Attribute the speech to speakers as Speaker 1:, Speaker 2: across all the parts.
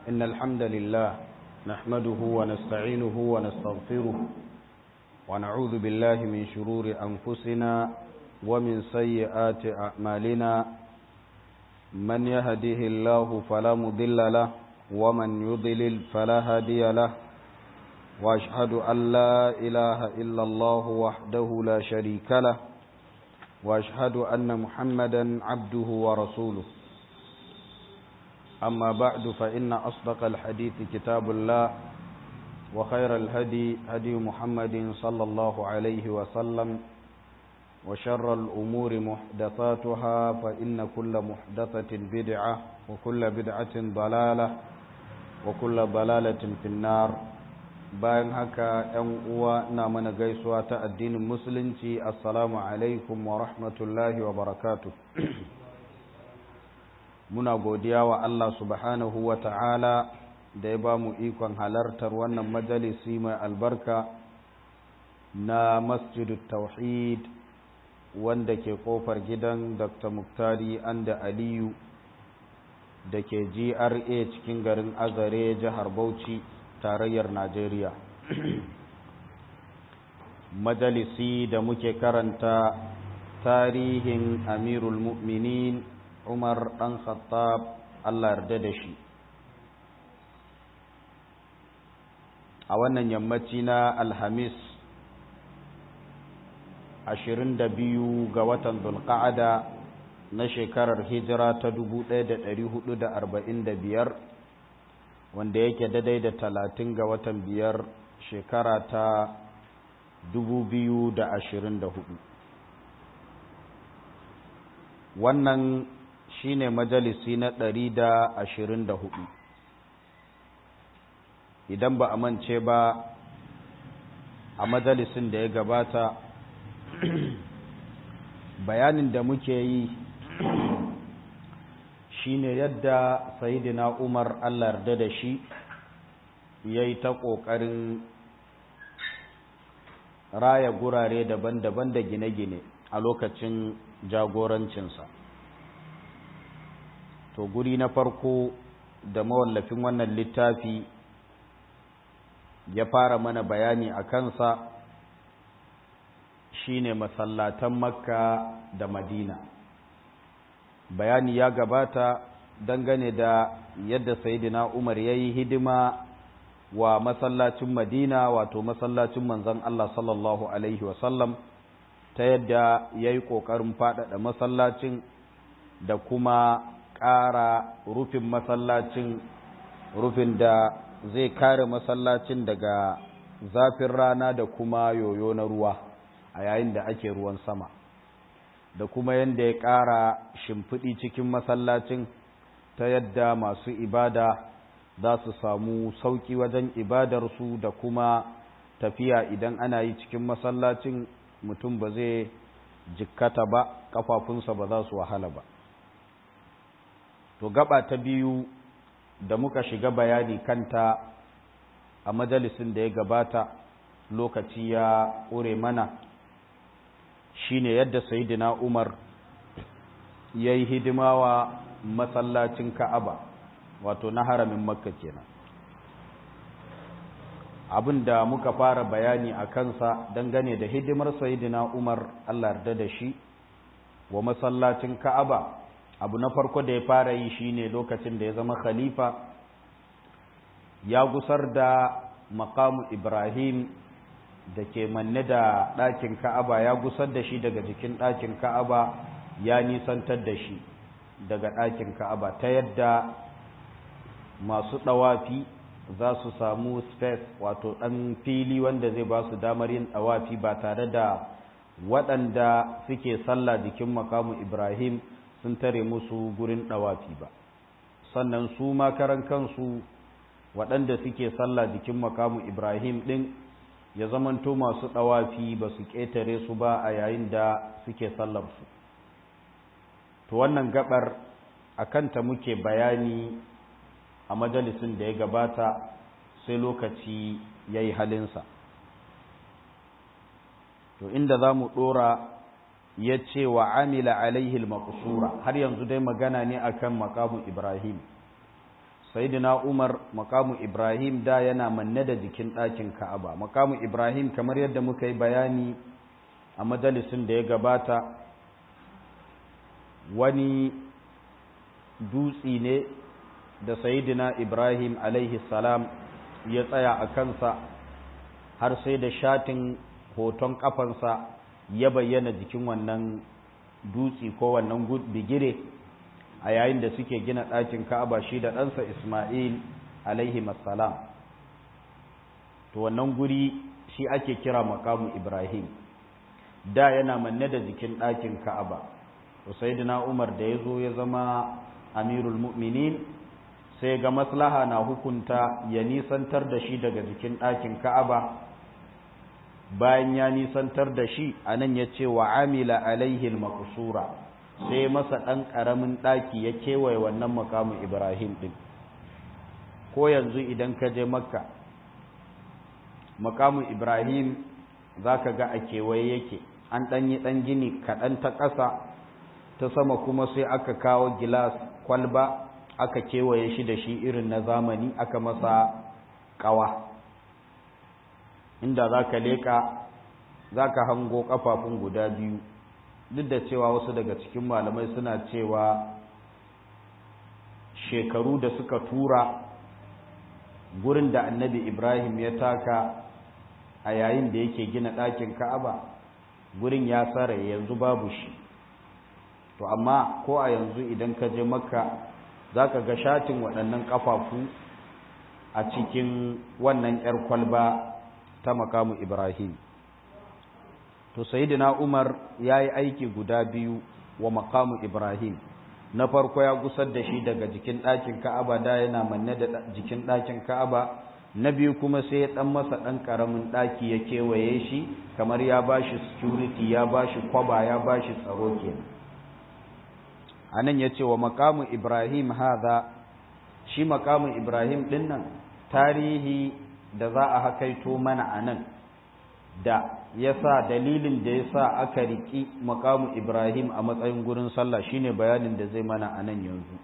Speaker 1: إن الحمد لله نحمده ونستعينه ونستغفره ونعوذ بالله من شرور أنفسنا ومن سيئات أعمالنا من يهده الله فلا مضل له ومن يضلل فلا هادي له وأشهد أن لا إله إلا الله وحده لا شريك له وأشهد أن محمدا عبده ورسوله أما بعد فإن أصدق الحديث كتاب الله وخير الهدي هدي محمد صلى الله عليه وسلم وشر الأمور محدثاتها فإن كل محدثة بدعة وكل بدعة ضلالة وكل ضلالة في النار bayan haka ‘yan uwa na mana gaisuwa ta addinin musulunci assalamu alaikum wa rahmatullahi wa barakatu muna godiya wa Allah subhanahu wa ta'ala da ya ba mu ikon halartar wannan majalisi mai albarka na masjidu tauhid wanda ke kofar gidan dr muktari anda aliyu da ke gra cikin garin azare jihar bauchi tarayyar Najeriya. Majalisi da muke karanta tarihin Amirul Mu'minin Umar ɗan Khattab Allah yarda da shi. A wannan yammaci na Alhamis, ashirin da biyu ga watan Zulqa'ada na shekarar hijira ta dubu ɗaya da ɗari hudu da arba'in da biyar wanda yake daidai da talatin ga watan biyar shekara ta dubu biyu da ashirin da hudu wannan shine majalisi na ɗari da ashirin da hudu idan ba a mance ba a majalisin da ya gabata bayanin da muke yi shine yadda sayidina umar allah yarda da shi ya yi ta ƙoƙarin raya gurare daban-daban da gine-gine a lokacin jagorancinsa to guri na farko da mawallafin wannan littafi ya fara mana bayani a kansa shine masallatan makka da madina bayani ya gabata dangane da yadda sayidina umar ya yi hidima wa masallacin madina wato masallacin manzon Allah sallallahu alaihi wasallam ta yadda ya yi ƙoƙarin faɗaɗa masallacin da kuma ƙara rufin masallacin rufin da zai kare masallacin daga zafin rana da kuma yoyo na ruwa a yayin da ake ruwan sama da kuma yadda ya ƙara shimfiɗi cikin masallacin ta yadda masu ibada za su samu sauƙi wajen ibadarsu da kuma tafiya idan ana yi cikin masallacin mutum ba zai jikkata ba ƙafafunsa ba za su wahala ba to gaba ta biyu da muka shiga bayani kanta a majalisin da ya gabata lokaci ya ƙure mana shine yadda sayidina Umar ya yi hidima wa masallacin Ka'aba wato na haramin Makka kenan abin da muka fara bayani a kansa dangane da hidimar sayidina Umar Allah yarda da shi wa masallacin Ka'aba abu na farko da ya fara yi shine lokacin da ya zama khalifa ya gusar da maqamu Ibrahim da ke manne da ɗakin ka'aba ya gusar da shi daga jikin ɗakin ka'aba ya nisantar da shi daga ɗakin ka'aba ta yadda masu ɗawafi za su samu space wato ɗan fili wanda zai ba su damar yin ɗawafi ba tare da waɗanda suke sallah jikin makamu ibrahim sun tare musu gurin ɗawafi ba sannan su makaran kansu waɗanda suke sallah jikin makamu ibrahim ɗin ya zamanto masu ɗawafi ba su ƙetare su ba a yayin da suke sallarsu to wannan gabar a kanta muke bayani a majalisin da ya gabata sai lokaci ya yi halinsa to inda za mu ɗora ya ce wa amila alaihi al har yanzu dai magana ne akan makamu ibrahim Sayyidina Umar makamu Ibrahim da yana manne da jikin ɗakin Ka'aba makamu Ibrahim kamar yadda muka yi bayani a majalisin da ya gabata wani dutsi ne da Sayyidina Ibrahim alaihi salam ya tsaya a kansa har sai da shatin hoton kafansa ya bayyana jikin wannan dutsi ko wannan bigire a yayin da suke gina ɗakin ka'aba shi da ɗansa ismail alaihi salam to wannan guri shi ake kira makamu ibrahim da yana manne da jikin ɗakin ka'aba to sayyidina umar da ya zo ya zama amirul mu'minin sai ga maslaha na hukunta ya nisantar da shi daga jikin ɗakin ka'aba bayan ya nisantar da shi a nan ya ce wa amila alaihi makusura sai masa ɗan ƙaramin ɗaki ya kewaye wannan makamun ibrahim ɗin ko yanzu idan ka je makka makamun ibrahim za ka ga a kewaye yake an ɗan yi ɗan gini kaɗan ta ƙasa ta sama kuma sai aka kawo gilas kwalba aka kewaye shi da shi irin na zamani aka masa ƙawa inda za ka leƙa za ka hango ƙafafun guda biyu duk da cewa wasu daga cikin malamai suna cewa shekaru da suka tura gurin da annabi ibrahim ya taka a yayin da yake gina ɗakin ka'aba gurin ya tsare yanzu babu shi to amma ko a yanzu idan ka je makka za ka ga shatin waɗannan ƙafafu a cikin wannan 'yar kwalba ta makamu Ibrahim. To, Sayyidina Umar ya yi aiki guda biyu wa makamu Ibrahim, na farko ya gusar da shi daga jikin ɗakin Ka'aba da yana manne da jikin ɗakin Ka'aba, na biyu kuma sai ya ɗan masa ɗan ƙaramin ɗaki ya kewaye shi, kamar ya ba shi security, ya ba shi kwaba, ya ba shi tsaro kenan. A nan ya ce wa makamu Ibrahim haza, shi makamu Ibrahim ɗin nan, tarihi da za a hakaito mana a nan da ya sa dalilin da ya sa aka riƙi makamu ibrahim a matsayin gurin sallah shine bayanin da zai mana a nan yanzu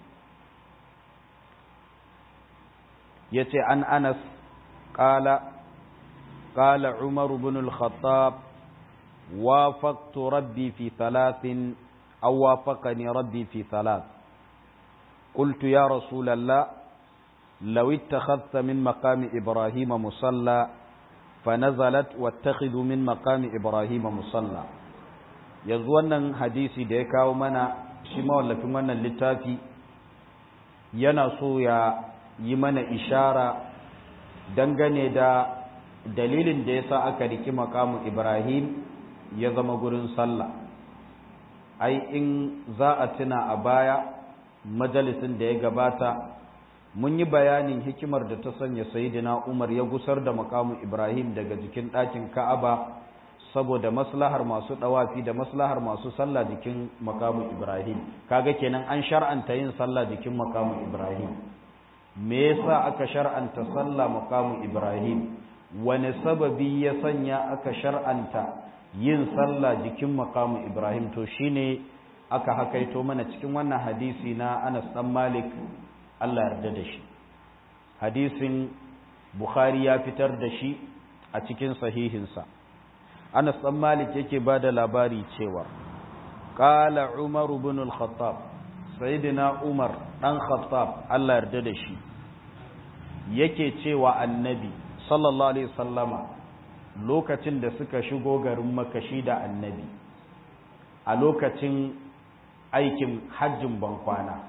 Speaker 1: ya ce an anas ƙala ƙala umaru bin al-khattab wafaqtu rabbi fi thalathin aw wafaqani rabbi fi thalath قلت يا رسول الله لو اتخذت من مقام إبراهيم مصلى فنزلت واتخذ من مقام إبراهيم مصلى yanzu wannan hadisi da ya kawo mana shi mawallafin wannan littafi yana so ya yi mana ishara dangane da dalilin da ya sa aka riki makamu ibrahim ya zama gurin sallah ai in za a tuna a baya majalisin da ya gabata mun yi bayanin hikimar da ta sanya sayidina Umar ya gusar da makamu Ibrahim daga jikin ɗakin Ka'aba saboda maslahar masu ɗawafi da maslahar masu sallah jikin makamu Ibrahim kaga kenan an shar'anta yin sallah jikin makamu Ibrahim me yasa aka shar'anta sallah makamu Ibrahim wani sababi ya sanya aka shar'anta yin sallah jikin makamu Ibrahim to shine aka hakaito mana cikin wannan hadisi na Anas dan Malik Allah yarda da shi hadisin Bukhari ya fitar da shi a cikin sahihinsa Anas dan Malik yake ba da labari cewa qala Umar ibn al-Khattab sayyidina Umar dan Khattab Allah yarda da shi yake cewa annabi sallallahu alaihi wasallama lokacin da suka shigo garin makashi da annabi a lokacin aikin hajjin bankwana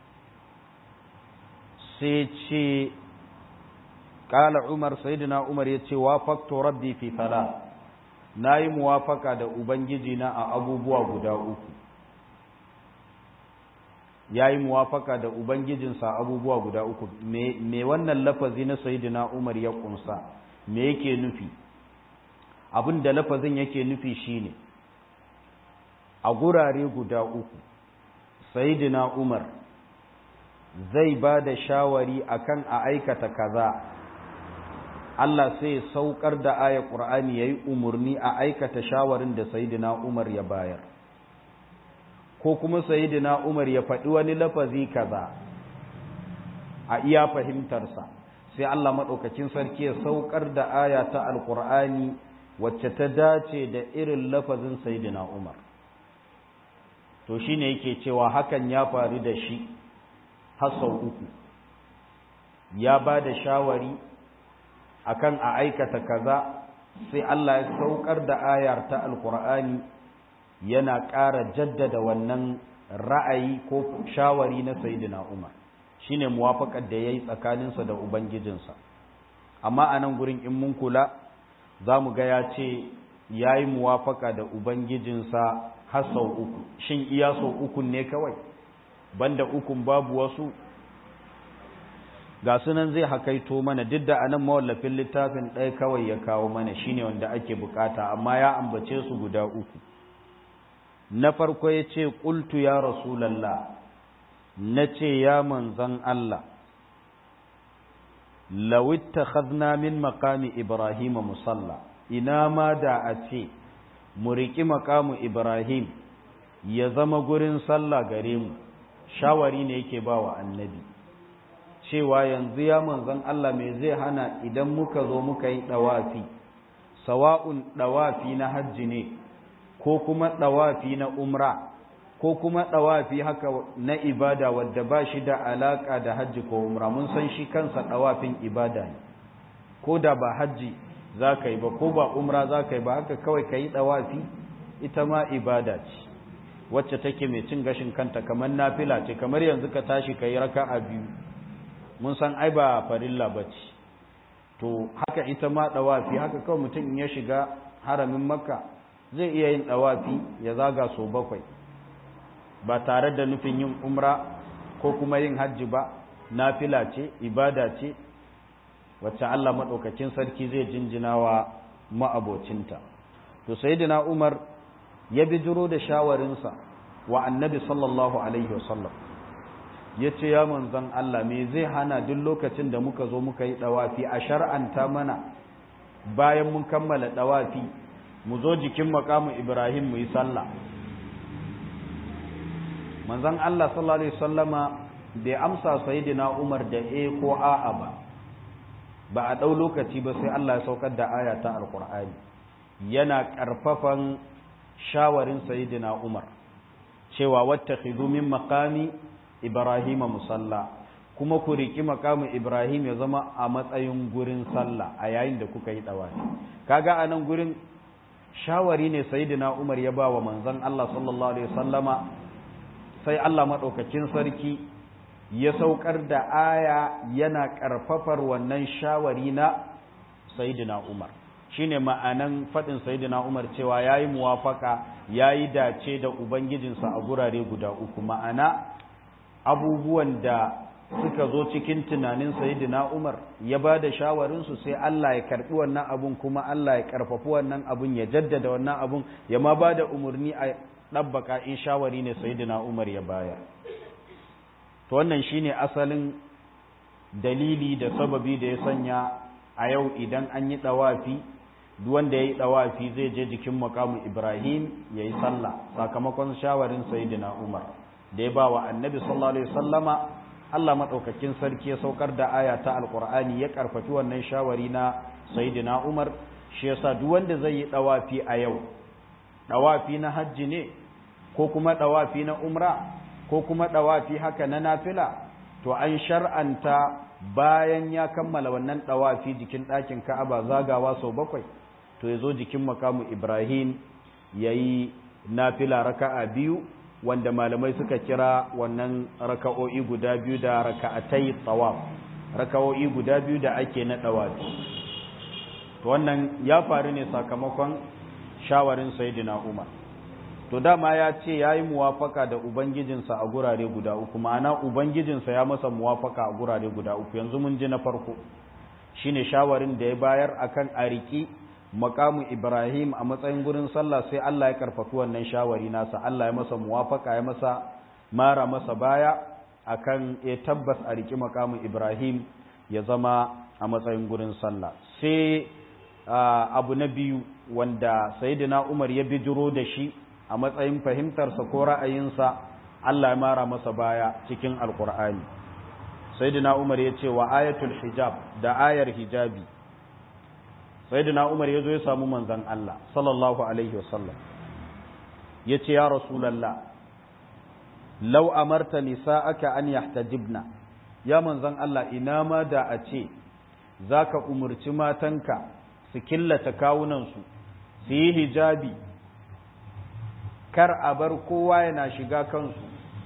Speaker 1: sai ce ƙala umar sayidina umar ya ce wafakto rabbi fi fala na yi muwafaka da ubangiji na a abubuwa guda uku ya yi muwafaka da ubangijinsa abubuwa guda uku me wannan lafazi na sayidina umar ya kunsa me yake nufi abin da lafazin yake nufi shine a gurare guda uku sayidina umar zai ba da shawari akan a aikata kaza Allah sai ya saukar da aya Qur'ani yayi umurni a aikata shawarin da Sayyidina Umar ya bayar ko kuma Sayyidina Umar ya faɗi wani lafazi kaza a iya fahimtarsa sai Allah maɗaukakin sarki ya saukar da aya ta alƙur'ani wacce ta dace da irin lafazin saidina umar to shine yake cewa hakan ya faru da shi har sau uku ya ba da shawari akan a aikata kaza sai Allah ya saukar da ayar ta alkur'ani yana ƙara jaddada wannan ra'ayi ko shawari na sayyidina Umar shine muwafaqar da yayi tsakaninsa da ubangijinsa amma a nan gurin in mun kula za mu ga ya ce ya yi muwafaka da ubangijinsa har sau uku shin iya sau ukun ne kawai banda ukun babu wasu ga sunan zai hakaito mana duk da anan mawallafin littafin ɗaya kawai ya kawo mana shine wanda ake bukata amma ya ambace su guda uku na farko ya ce ƙultu ya rasulallah na ce ya manzan Allah lawitta khadna min makami ibrahim musalla ina ma da a ce mu riƙi makamu ibrahim ya zama gurin sallah gare mu shawari ne yake ba wa annabi cewa yanzu ya manzan Allah mai zai hana idan muka zo muka yi ɗawafi sawa'un ɗawafi na hajji ne ko kuma ɗawafi na umra ko kuma ɗawafi haka na ibada wadda ba shi da alaƙa da hajji ko umra mun san shi kansa ɗawafin ibada ne ko da ba hajji za ka yi ba ko ba umra za ka yi ba haka kawai ka yi ɗawafi ita ma ibada ce wacce take mai cin gashin kanta kamar nafila ce kamar yanzu ka tashi ka yi raka'a biyu mun san ai ba farilla ba ce to haka ita ma ɗawafi haka kawai mutum in ya shiga haramin makka zai iya yin ɗawafi ya zaga so bakwai ba tare da nufin yin umra ko kuma yin hajji ba nafila ce ibada ce wacce Allah maɗaukakin sarki zai jinjina wa ma'abocinta to sayyidina Umar ya bijiro da shawarinsa wa annabi sallallahu alaihi wasallam ya ce ya manzan Allah me zai hana duk lokacin da muka zo muka yi ɗawafi a shar'anta mana bayan mun kammala ɗawafi mu zo jikin makamu Ibrahim mu yi sallah manzan Allah sallallahu alaihi wasallama bai amsa sayyidina Umar da e ko a'a ba ba a ɗau lokaci ba sai Allah ya saukar da aya ta alƙur'ani yana ƙarfafan shawarin sayyidina Umar cewa wattakhidhu min maqami Ibrahim musalla kuma ku riki maqamin Ibrahim ya zama a matsayin gurin sallah a yayin da kuka yi dawafi kaga a nan gurin shawari ne sayyidina Umar ya ba wa manzon Allah sallallahu alaihi wasallama sai Allah madaukakin sarki ya saukar da aya yana ƙarfafar wannan shawari na Sayyidina Umar shine ma'anan faɗin Sayyidina Umar cewa yayi muwafaka yayi dace da ubangijinsa a gurare guda uku ma'ana abubuwan da suka zo cikin tunanin Sayyidina Umar ya ba da shawarinsu sai Allah ya karɓi wannan abun kuma Allah ya ƙarfafi wannan abun ya jaddada wannan abun ya ma ba da umarni a ɗabbaka in shawari ne Sayyidina Umar ya bayar to wannan shine asalin dalili da sababi da ya sanya a yau idan an yi dawafi duk wanda yayi dawafi zai je jikin makamu Ibrahim yayi sallah sakamakon shawarin sayyidina Umar da ya bawa annabi sallallahu alaihi wasallama Allah madaukakin sarki ya saukar da aya ta alqur'ani ya karfafi wannan shawari na sayyidina Umar shi yasa duk wanda zai yi dawafi a yau dawafi na hajji ne ko kuma dawafi na umra ko kuma ɗawafi haka na nafila to an shar'anta bayan ya kammala wannan ɗawafi jikin ɗakin ka'aba zagawa sau bakwai to ya zo jikin makamu ibrahim ya yi nafila raka'a biyu wanda malamai suka kira wannan raka'o'i guda biyu da raka'atai tsawaf raka'o'i guda biyu da ake na ɗawafi to wannan ya faru ne sakamakon shawarin sayyidina umar to dama ya ce ya yi muwafaka da ubangijinsa a gurare guda uku ma'ana ubangijinsa ya masa muwafaka a gurare guda uku yanzu mun ji na farko shine shawarin da ya bayar akan a riki makamu ibrahim a matsayin gurin sallah sai allah ya karfafi wannan shawari nasa allah ya masa muwafaka ya masa mara masa baya akan ya tabbas a riki makamu ibrahim ya zama a matsayin gurin sallah sai abu na biyu wanda sayyidina umar ya bijiro da shi a matsayin fahimtarsa ko ra'ayinsa Allah ya mara masa baya cikin alkur'ani sayyidina umar ya ce wa ayatul hijab da ayar hijabi sayyidina umar ya zo ya samu manzon Allah sallallahu alaihi wasallam ya ce ya rasulallah lau amarta nisa'aka an yahtajibna ya manzon Allah ina ma da a ce zaka umurci matanka su killata kawunansu su yi hijabi kar a bar kowa yana shiga kansu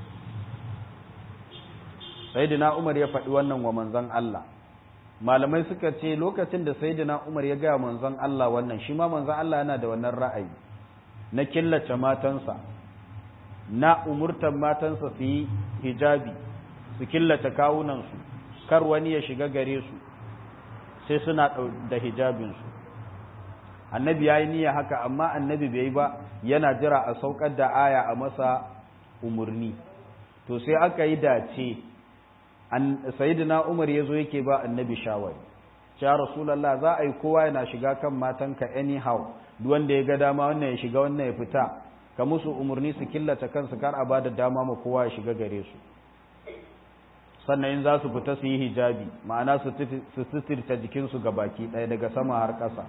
Speaker 1: sayyidina Umar ya faɗi wannan wa manzon Allah malamai suka ce lokacin da sayyidina Umar ya gaya manzon Allah wannan shi ma manzon Allah yana da wannan ra'ayi na killace matansa na umurtan matansa su yi hijabi su killace kawunansu kar wani ya shiga gare su sai suna da hijabinsu annabi ya yi niyya haka amma annabi bai yi ba yana jira a saukar da aya a masa umarni to sai aka yi dace sayidina umar ya zo yake ba annabi shawari ya rasulallah za a yi kowa yana shiga kan matanka anyhow duk wanda ya ga dama wannan ya shiga wannan ya fita ka musu umarni su killace kansu kar a bada dama ma kowa ya shiga gare su sannan in za su fita su yi hijabi ma'ana su suturta jikinsu ga baki ɗaya daga sama har ƙasa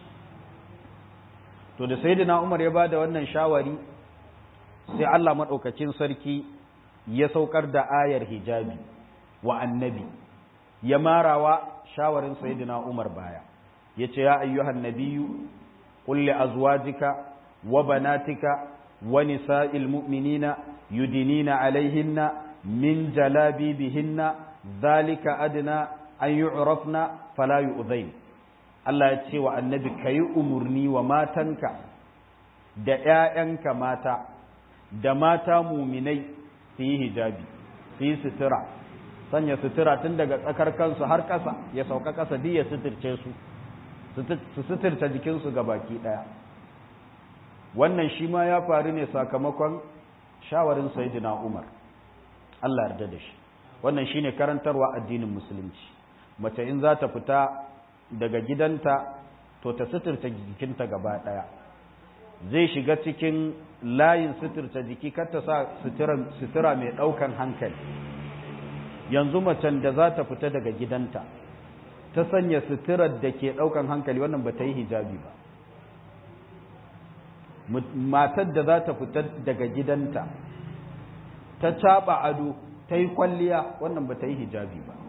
Speaker 1: to da sayyidina Umar ya bada wannan shawari sai Allah madaukakin sarki ya saukar da ayar hijabi wa annabi ya marawa shawarin sayyidina Umar baya yace ya ayyuhan nabiyyu qul li azwajika wa banatika wa nisa'il mu'minina yudinina alaihinna min jalabibihinna dhalika adna an yu'rafna fala yu'dhain Allah ya ce wa annabi ka yi umarni wa matanka da ‘ya'yanka mata da mata muminai su yi hijabi su yi sutura sanya sutura tun daga tsakar kansu har ƙasa ya sauka ƙasa duk ya suturce su su suturta jikinsu ga baki ɗaya wannan shi ma ya faru ne sakamakon shawarin sayidina umar Allah yarda da shi wannan shine karantarwa addinin musulunci mace in za ta fita daga gidanta to ta suturta jikinta gaba ɗaya zai shiga cikin layin suturta jiki kar ta sa sutura mai ɗaukan hankali yanzu macen da za ta fita daga gidanta ta sanya suturar da ke ɗaukan hankali wannan ba ta yi hijabi ba matar da za ta fita daga gidanta ta caɓa ado ta yi kwalliya wannan ba ta yi hijabi ba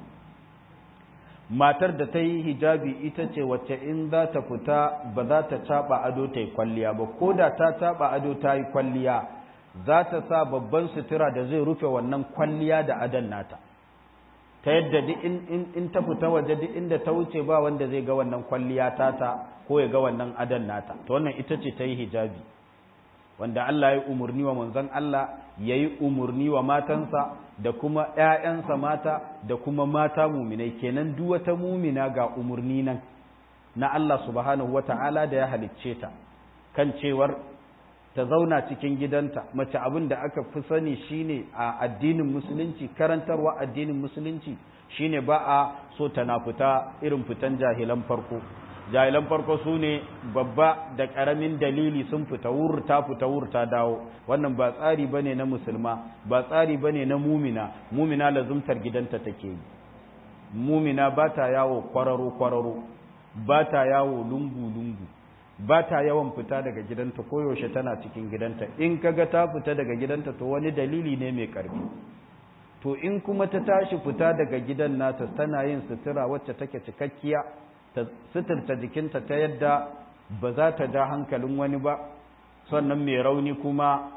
Speaker 1: matar da ta yi hijabi ita ce wacce in za ta fita ba za ta caɓa ado ta yi kwalliya ba ko da ta caɓa ado ta yi kwalliya za ta sa babban sutura da zai rufe wannan kwalliya da adon nata ta yadda duk in ta fita waje duk inda ta wuce ba wanda zai ga wannan kwalliya tata ko ya ga wannan adon nata to wannan ita ce ta yi hijabi wanda Allah ya umurni wa manzon Allah ya yi umurni wa matansa da kuma ‘ya'yansa mata da kuma mata muminai kenan duk wata mumina ga umurni nan na Allah subhanahu wa ta'ala da ya halicce ta kan cewar ta zauna cikin gidanta mace abin da aka fi sani shine a addinin musulunci karantarwa addinin musulunci shine ba a so tana fita irin fitan jahilan farko jahilan farko su ne babba da ƙaramin dalili sun fita wurta fita wurta dawo wannan ba tsari ba ne na musulma ba tsari ba ne na mumina mumina lazumtar gidanta take yi mumina ba ta yawo kwararo-kwararo ba ta yawo lungu-lungu ba ta yawan fita daga gidanta koyaushe tana cikin gidanta in kaga ta fita daga gidanta to wani dalili ne mai ƙarfi to in kuma ta tashi fita daga gidan nata tana yin sutura wacce take cikakkiya ta suturta jikinta ta yadda ba za ta ja hankalin wani ba sannan mai rauni kuma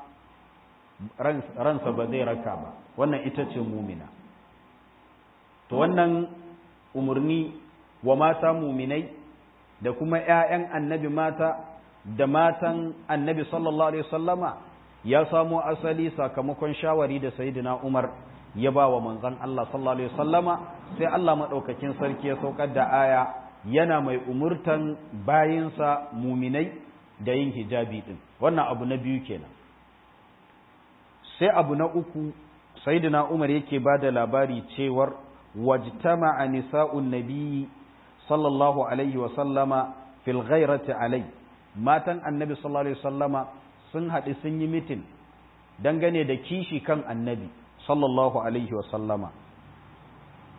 Speaker 1: ransa ba zai raka ba wannan ita ce mumina to wannan umarni wa mata muminai da kuma ‘ya'yan annabi mata da matan annabi sallallahu alaihi sallama ya samo asali sakamakon shawari da sayidina umar ya ba wa manzan Allah sallallahu alaihi sallama sai Allah maɗaukakin sarki ya saukar da aya yana mai umurtan bayinsa muminai da yin hijabi ɗin wannan abu na biyu kenan sai abu na uku sayyidina umar yake ba da labari cewar wajtama'a nisa'un nabiyyi sallallahu alaihi wa sallama fil ghairati alai matan annabi sallallahu alaihi sallama sun haɗu sun yi mitin dangane da kishi kan annabi sallallahu alaihi wa sallama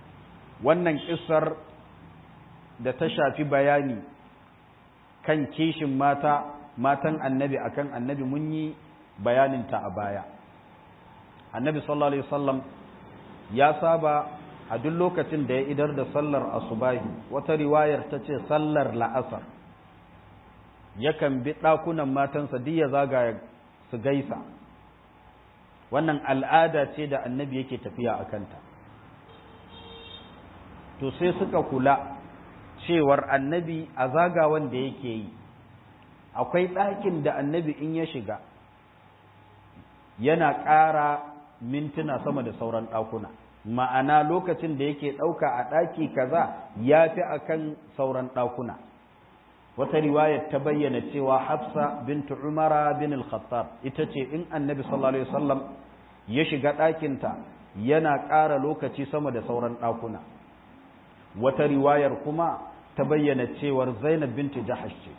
Speaker 1: wannan kissar da ta shafi bayani kan kishin mata matan annabi akan annabi mun yi bayaninta a baya annabi sallallahu alaihi wasallam ya saba a duk lokacin da ya idar da sallar asubahi wata riwayar ta ce sallar la'asar yakan bi ɗakunan matansa duk ya zagaya su gaisa wannan al'ada ce da annabi yake tafiya a kanta to sai suka kula cewar annabi a zagawan da yake yi akwai ɗakin da annabi in ya shiga yana ƙara mintuna sama da sauran ɗakuna ma'ana lokacin da yake ɗauka a ɗaki kaza ya fi a kan sauran ɗakuna wata riwayar ta bayyana cewa hafsa bintu umara bin al-khattab ita ce in annabi sallallahu alaihi wasallam ya shiga ɗakinta yana ƙara lokaci sama da sauran ɗakuna wata riwayar kuma ta bayyana cewar zainab bintu jahash ce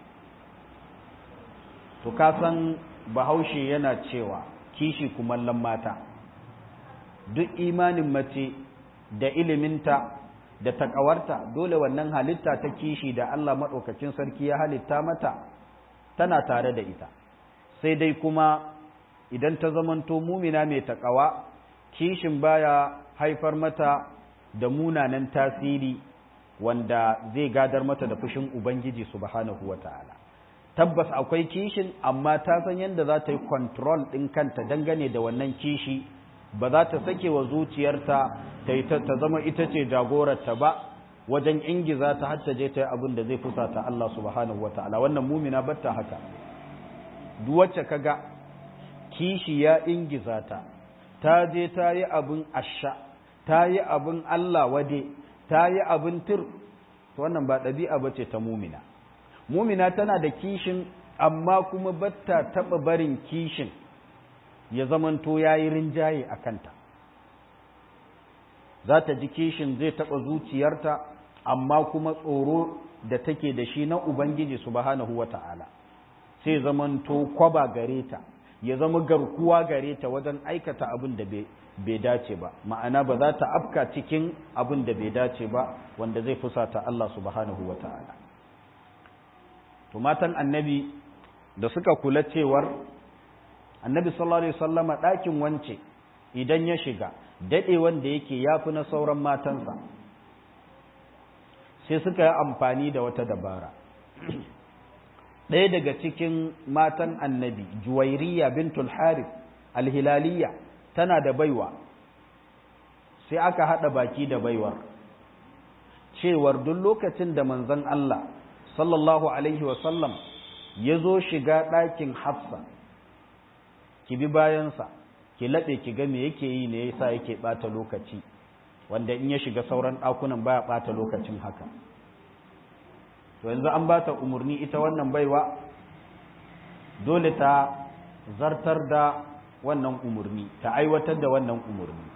Speaker 1: to ka san bahaushe yana cewa kishi kumallon mata duk imanin mace da iliminta da takawarta dole wannan halitta ta kishi da Allah maɗaukacin sarki ya halitta mata tana tare da ita sai dai kuma idan ta zamanto mumina mai takawa kishin baya haifar mata da munanan tasiri wanda zai gadar mata da fushin ubangiji subhanahu wata'ala tabbas akwai kishin amma ta san yadda za ta yi control ɗin kanta dangane da wannan kishi ba za ta sake wa zuciyarta ta ta zama ita ce jagorarta ba wajen ingiza ta har ta je ta yi abin da zai fusata Allah subhanahu wa ta'ala wannan mumina batta haka duk wacce kaga kishi ya ingiza ta ta je ta yi abin asha ta yi abin Allah wade ta yi abin tir to wannan ba ɗabi'a bace ta mumina mumina tana da kishin amma kuma batta taɓa barin kishin ya zamanto ya yi rinjaye a kanta za ta ji kishin zai taɓa zuciyarta amma kuma tsoro da take da shi na ubangiji subhanahu wa ta'ala sai zamanto kwaba gare ta ya zama garkuwa gare ta wajen aikata abin da bai dace ba ma'ana ba za ta afka cikin abin da bai dace ba wanda zai fusata Allah subhanahu wa ta'ala to matan annabi da suka kula cewar annabi sallallahu alaihi wasallama ɗakin wance idan ya shiga daɗe wanda yake yafi na sauran matansa sai suka yi amfani da wata dabara ɗaya daga cikin matan annabi juwairiya bintul harith alhilaliya tana da baiwa sai aka haɗa baki da baiwar cewar duk lokacin da manzon Allah sallallahu alaihi wasallam ya zo shiga ɗakin hafsa ki bi bayansa ki laɓe ki ga me yake yi ne yasa yake ɓata lokaci wanda in ya shiga sauran ɗakunan baya ɓata lokacin haka to yanzu an ba ta umarni ita wannan baiwa dole ta zartar da wannan umarni ta aiwatar da wannan umarni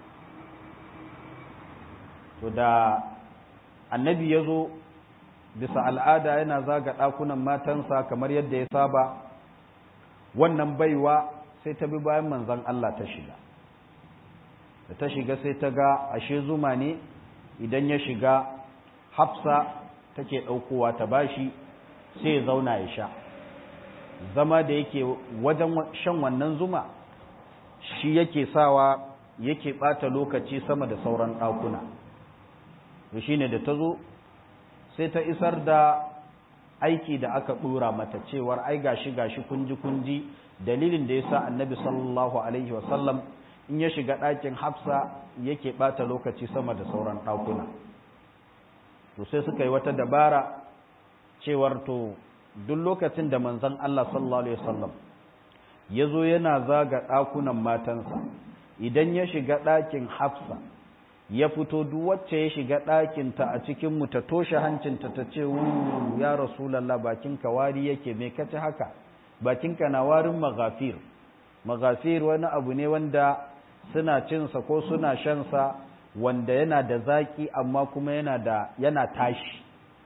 Speaker 1: to da annabi ya zo bisa al'ada yana zaga ɗakunan matansa kamar yadda ya saba wannan baiwa sai ta bi bayan manzan Allah ta shiga da ta shiga sai ta ga ashe zuma ne idan ya shiga hafsa take ɗaukowa ta bashi sai ya zauna ya sha zama da yake wajen shan wannan zuma shi yake sawa yake ɓata lokaci sama da sauran ɗakuna da shi ne da ta zo sai ta isar da aiki da aka ɗora mata cewar ai gashi gashi kunji kunji dalilin da ya sa annabi sallallahu alaihi wasallam in ya shiga ɗakin hafsa yake ɓata lokaci sama da sauran ɗakuna to sai suka yi wata dabara cewar to duk lokacin da manzon Allah sallallahu alaihi wasallam ya zo yana zaga ɗakunan matansa idan ya shiga ɗakin hafsa ya fito duk wacce ya shiga ɗakinta a cikin mu ta toshe hancinta ta ce ya rasulallah bakinka wari yake me kace haka bakinka na warin magafir magafir wani abu ne wanda suna cinsa ko suna shansa wanda yana da zaki amma kuma yana da yana tashi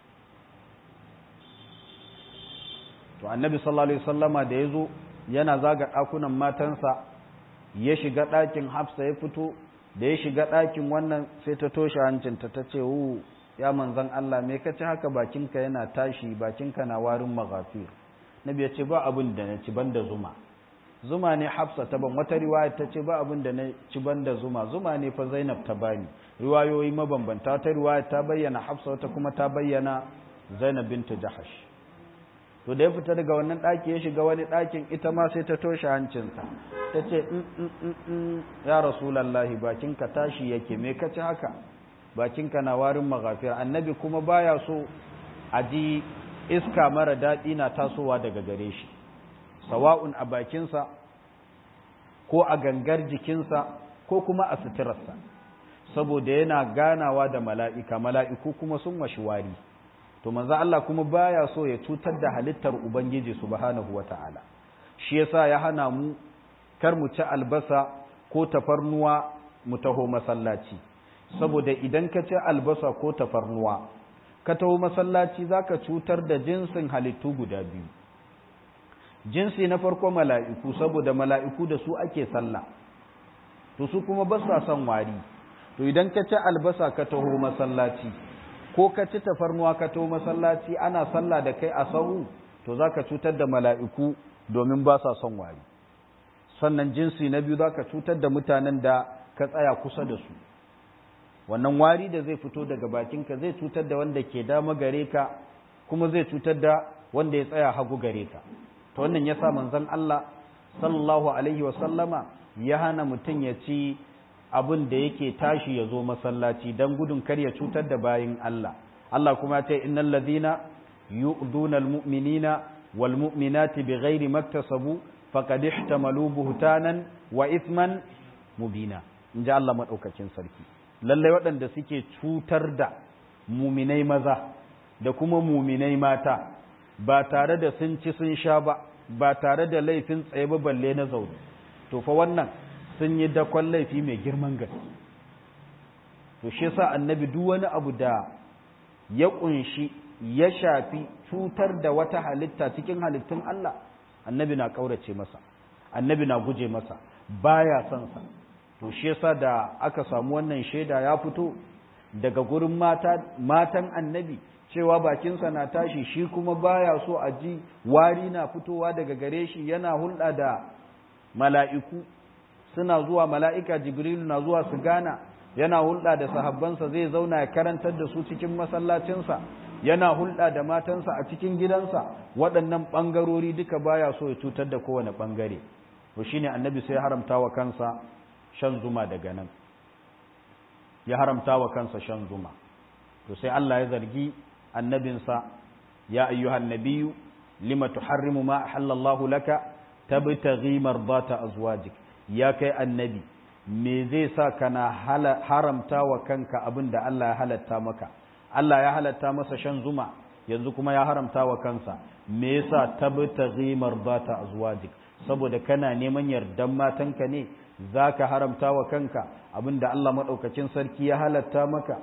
Speaker 1: to annabi sallallahu alaihi wasallama da yazo yana zaga ɗakunan matansa ya shiga ɗakin hafsa ya fito da ya shiga ɗakin wannan sai ta toshe hancinta ta ce wu ya manzan Allah me ka ci haka bakinka yana tashi bakinka na warin maghafir nabi ya ce ba abin da na ci banda zuma zuma ne hafsa ta ban wata riwaya ta ce ba abin da na ci banda zuma zuma ne fa zainab ta bani riwayoyi mabambanta wata riwaya ta bayyana hafsa wata kuma ta bayyana zainab bintu jahash to da ya fita daga wannan ɗaki ya shiga wani ɗakin ita ma sai ta toshe hancinsa ta ce ya rasulallahi bakinka tashi yake me ka ci haka bakinka na warin maghafir annabi kuma baya so a ji iska mara daɗi na tasowa daga gare shi sawa'un a bakinsa ko a gangar jikinsa ko kuma a suturarsa saboda yana ganawa da mala'ika mala'iku kuma sun mashi wari to manzo Allah kuma baya so ya cutar da halittar ubangiji subhanahu wata'ala shi yasa ya hana mu kar mu ci albasa ko tafarnuwa mu taho masallaci saboda idan ka ci albasa ko tafarnuwa ka taho masallaci zaka cutar da jinsin halittu guda biyu jinsi na farko mala'iku saboda mala'iku da su ake sallah to su kuma ba sa son wari to idan ka ci albasa ka taho masallaci ko ka ci tafarnuwa ka taho masallaci ana sallah da kai a sahu to zaka cutar da mala'iku domin ba sa son wari sannan jinsi na biyu zaka cutar da mutanen da ka tsaya kusa da su wannan wari da zai fito daga bakinka zai cutar da wanda ke dama gare ka kuma zai cutar da wanda ya tsaya hagu gare ka to wannan yasa manzon Allah sallallahu alaihi wa sallama ya hana mutum ya ci abin da yake tashi ya zo masallaci dan gudun kar ya cutar da bayin Allah Allah kuma ya ce innal ladina yu'duna almu'minina wal mu'minati bighairi maktasabu faqad ihtamalu buhtanan wa ithman mubina inji Allah madaukakin sarki lalle waɗanda suke cutar da muminai maza da kuma muminai mata ba tare da sun ci sun sha ba ba tare da laifin tsaye ba balle na zaune to fa wannan sun yi dakon laifi mai girman gaske to shi yasa annabi duk wani abu da ya kunshi ya shafi cutar da wata halitta cikin halittun Allah annabi na kaurace masa annabi na guje masa baya son sa to shi yasa da aka samu wannan shaida ya fito daga gurin mata matan annabi cewa bakinsa na tashi shi kuma baya so a ji wari na fitowa daga gare shi yana hulɗa da mala'iku suna zuwa mala'ika jibrilu na zuwa su gana yana hulɗa da sahabbansa zai zauna ya karantar da su cikin masallacinsa yana hulɗa da matansa a cikin gidansa waɗannan ɓangarori duka baya so ya cutar da kowane ɓangare to shine annabi sai haramta wa kansa shan zuma daga nan ya haramta wa kansa shan zuma to sai Allah ya zargi annabinsa ya ayyuhan nabiyyu lima tuharrimu ma ahallallahu laka tabtaghi mardata azwajik ya kai annabi me zai sa kana haramta wa kanka abin da Allah ya halatta maka Allah ya halatta masa shan zuma yanzu kuma ya haramta wa kansa me yasa tabtaghi mardata azwajik saboda kana neman yardan matanka ne zaka haramta wa kanka abin da Allah madaukakin sarki ya halatta maka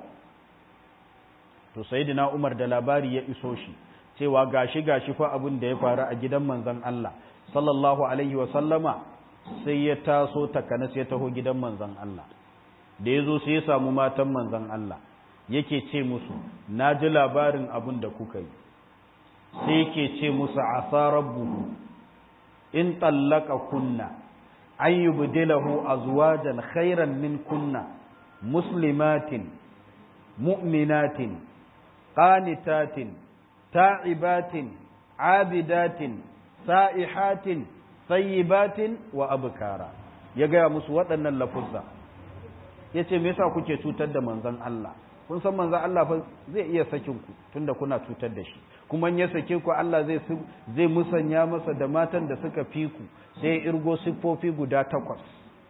Speaker 1: to sayyidina Umar da labari ya iso shi cewa gashi gashi fa abin da ya faru a gidan manzon Allah sallallahu alaihi wa sallama sai ya taso takanas ya taho gidan manzon Allah da yazo sai ya samu matan manzon Allah yake ce musu na ji labarin abin da kuka yi sai yake ce musu asa rabbuhu in tallaka kunna an yubdilahu azwajan khairan min kunna muslimatin mu'minatin qanitatin ta'ibatin abidatin sa'ihatin sayyibatin wa abkara ya gaya musu waɗannan lafuzza ya ce me yasa kuke cutar da manzon Allah kun san manzon Allah fa zai iya sakin ku tunda kuna cutar da shi kuma in ya sake ku Allah zai zai musanya masa da matan da suka fi ku sai irgo siffofi guda takwas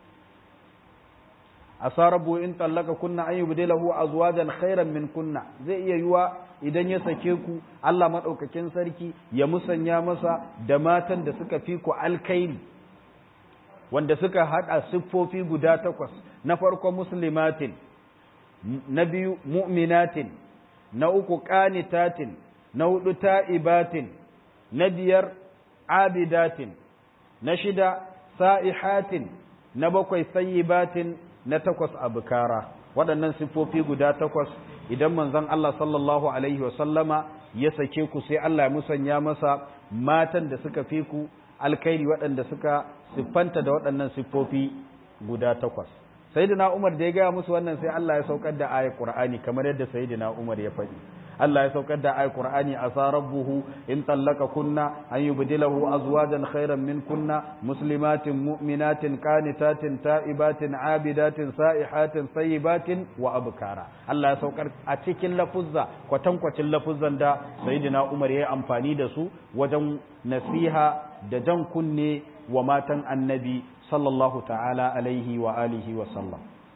Speaker 1: asarabu in tallaka kunna an yubdilahu azwajan khairan min kunna zai iya yiwa idan ya sake ku Allah madaukakin sarki ya musanya masa da matan da suka fi ku alkairi wanda suka hada siffofi guda takwas na farko muslimatin na biyu mu'minatin na uku qanitatin na hudu ta'ibatin na biyar abidatin na shida sa'ihatin na bakwai sayyibatin na takwas abukara waɗannan siffofi guda takwas idan manzon Allah sallallahu alaihi wasallama ya sake ku sai Allah ya musanya masa matan da suka fi ku alkhairi waɗanda suka siffanta da waɗannan siffofi guda takwas sayyidina Umar da ya gaya musu wannan sai Allah ya saukar da ayat Qur'ani kamar yadda sayyidina Umar ya faɗi Allah ya saukar da ayat Qur'ani asa rabbuhu in tallaka kunna an yubdilahu azwajan khairan min kunna muslimatin mu'minatin qanitatin ta'ibatin abidatin sa'ihatin sayyibatin wa abkara Allah ya saukar a cikin lafuzza kwatankwacin lafuzzan da sayyidina Umar ya yi amfani da su wajen nasiha da jan kunne wa matan annabi sallallahu ta'ala alaihi wa alihi wa sallam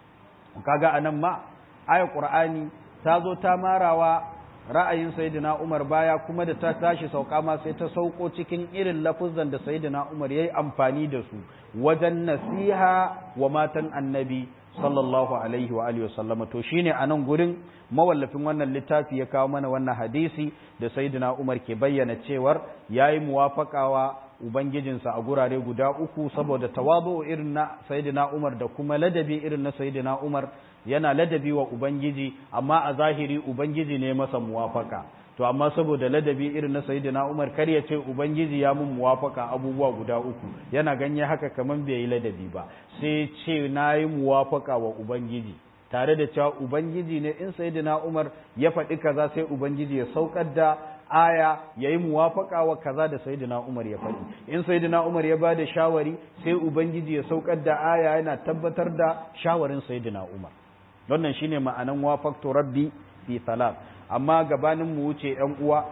Speaker 1: kaga anan ma ayat qur'ani ta zo ta marawa ra'ayin sayyidina Umar baya kuma da ta tashi sauka ma sai ta sauko cikin irin lafuzan da sayyidina Umar yayi amfani da su wajen nasiha wa matan annabi sallallahu alaihi wa alihi wasallam to shine anan gurin mawallafin wannan littafi ya kawo mana wannan hadisi da sayyidina Umar ke bayyana cewar yayi muwafaqawa ubangijinsa a gurare guda uku saboda tawazu irin na sayyidina Umar da kuma ladabi irin na sayyidina Umar yana ladabi wa ubangiji amma a zahiri ubangiji ne masa muwafaka to amma saboda ladabi irin na sayyidina Umar kar ya ce ubangiji ya mun muwafaka abubuwa guda uku yana ganye haka kaman bai yi ladabi ba sai ce nayi muwafaka wa ubangiji tare da cewa ubangiji ne in sayyidina Umar ya faɗi kaza sai ubangiji ya saukar da aya ya yi muwafaka wa kaza da sayyidina Umar ya faɗi in sayyidina Umar ya bada shawari sai ubangiji ya saukar da aya yana tabbatar da shawarin sayyidina Umar wannan shine ma'anan wafaqtu rabbi fi salat amma gabanin mu wuce ƴan uwa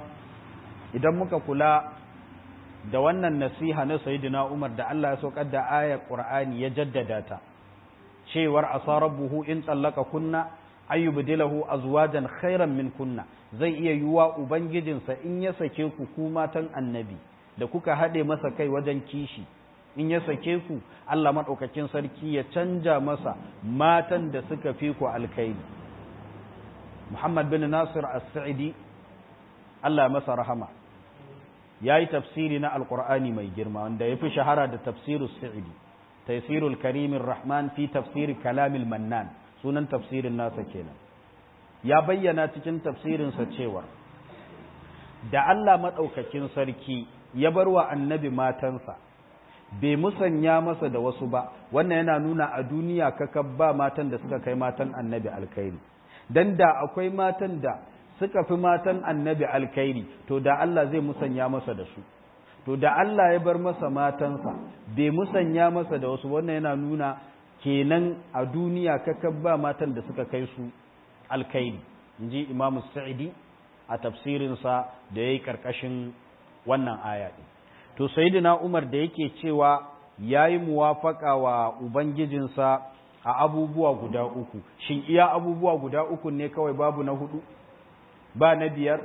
Speaker 1: idan muka kula da wannan nasiha na sayyidina Umar da Allah ya saukar da ayar Qur'ani ya jaddada ta cewar asarabuhu in tsallaka kunna ayyubdilahu azwajan khairan min kunna zai iya yiwa ubangijinsa in ya sake ku ku matan annabi da kuka haɗe masa kai wajen kishi in ya sake ku Allah maɗaukakin sarki ya canja masa matan da suka fi ku alkaidi Muhammad bin Nasir as-Sa'idi Allah masa rahama ya yi tafsiri na alkur'ani mai girma wanda ya fi shahara da tafsiru sa'idi taisirul karimin rahman fi tafsiri kalamil mannan sunan tafsirin nasa kenan ya bayyana cikin tafsirinsa cewa da Allah maɗaukakin sarki ya bar wa annabi matansa bai musanya masa da wasu ba wannan yana nuna a duniya kaka ba matan da suka kai matan annabi alkhairi dan da akwai matan da suka fi matan annabi alkhairi to da Allah zai musanya masa da su to da Allah ya bar masa matansa bai musanya masa da wasu wannan yana nuna kenan a duniya kaka ba matan da suka kai su alkhairi inji imamu sa'idi a tafsirinsa da ya yi ƙarƙashin wannan aya ɗin to sayyidina umar da yake cewa ya yi muwafaƙa wa ubangijinsa a abubuwa guda uku shin iya abubuwa guda uku ne kawai babu na hudu ba na biyar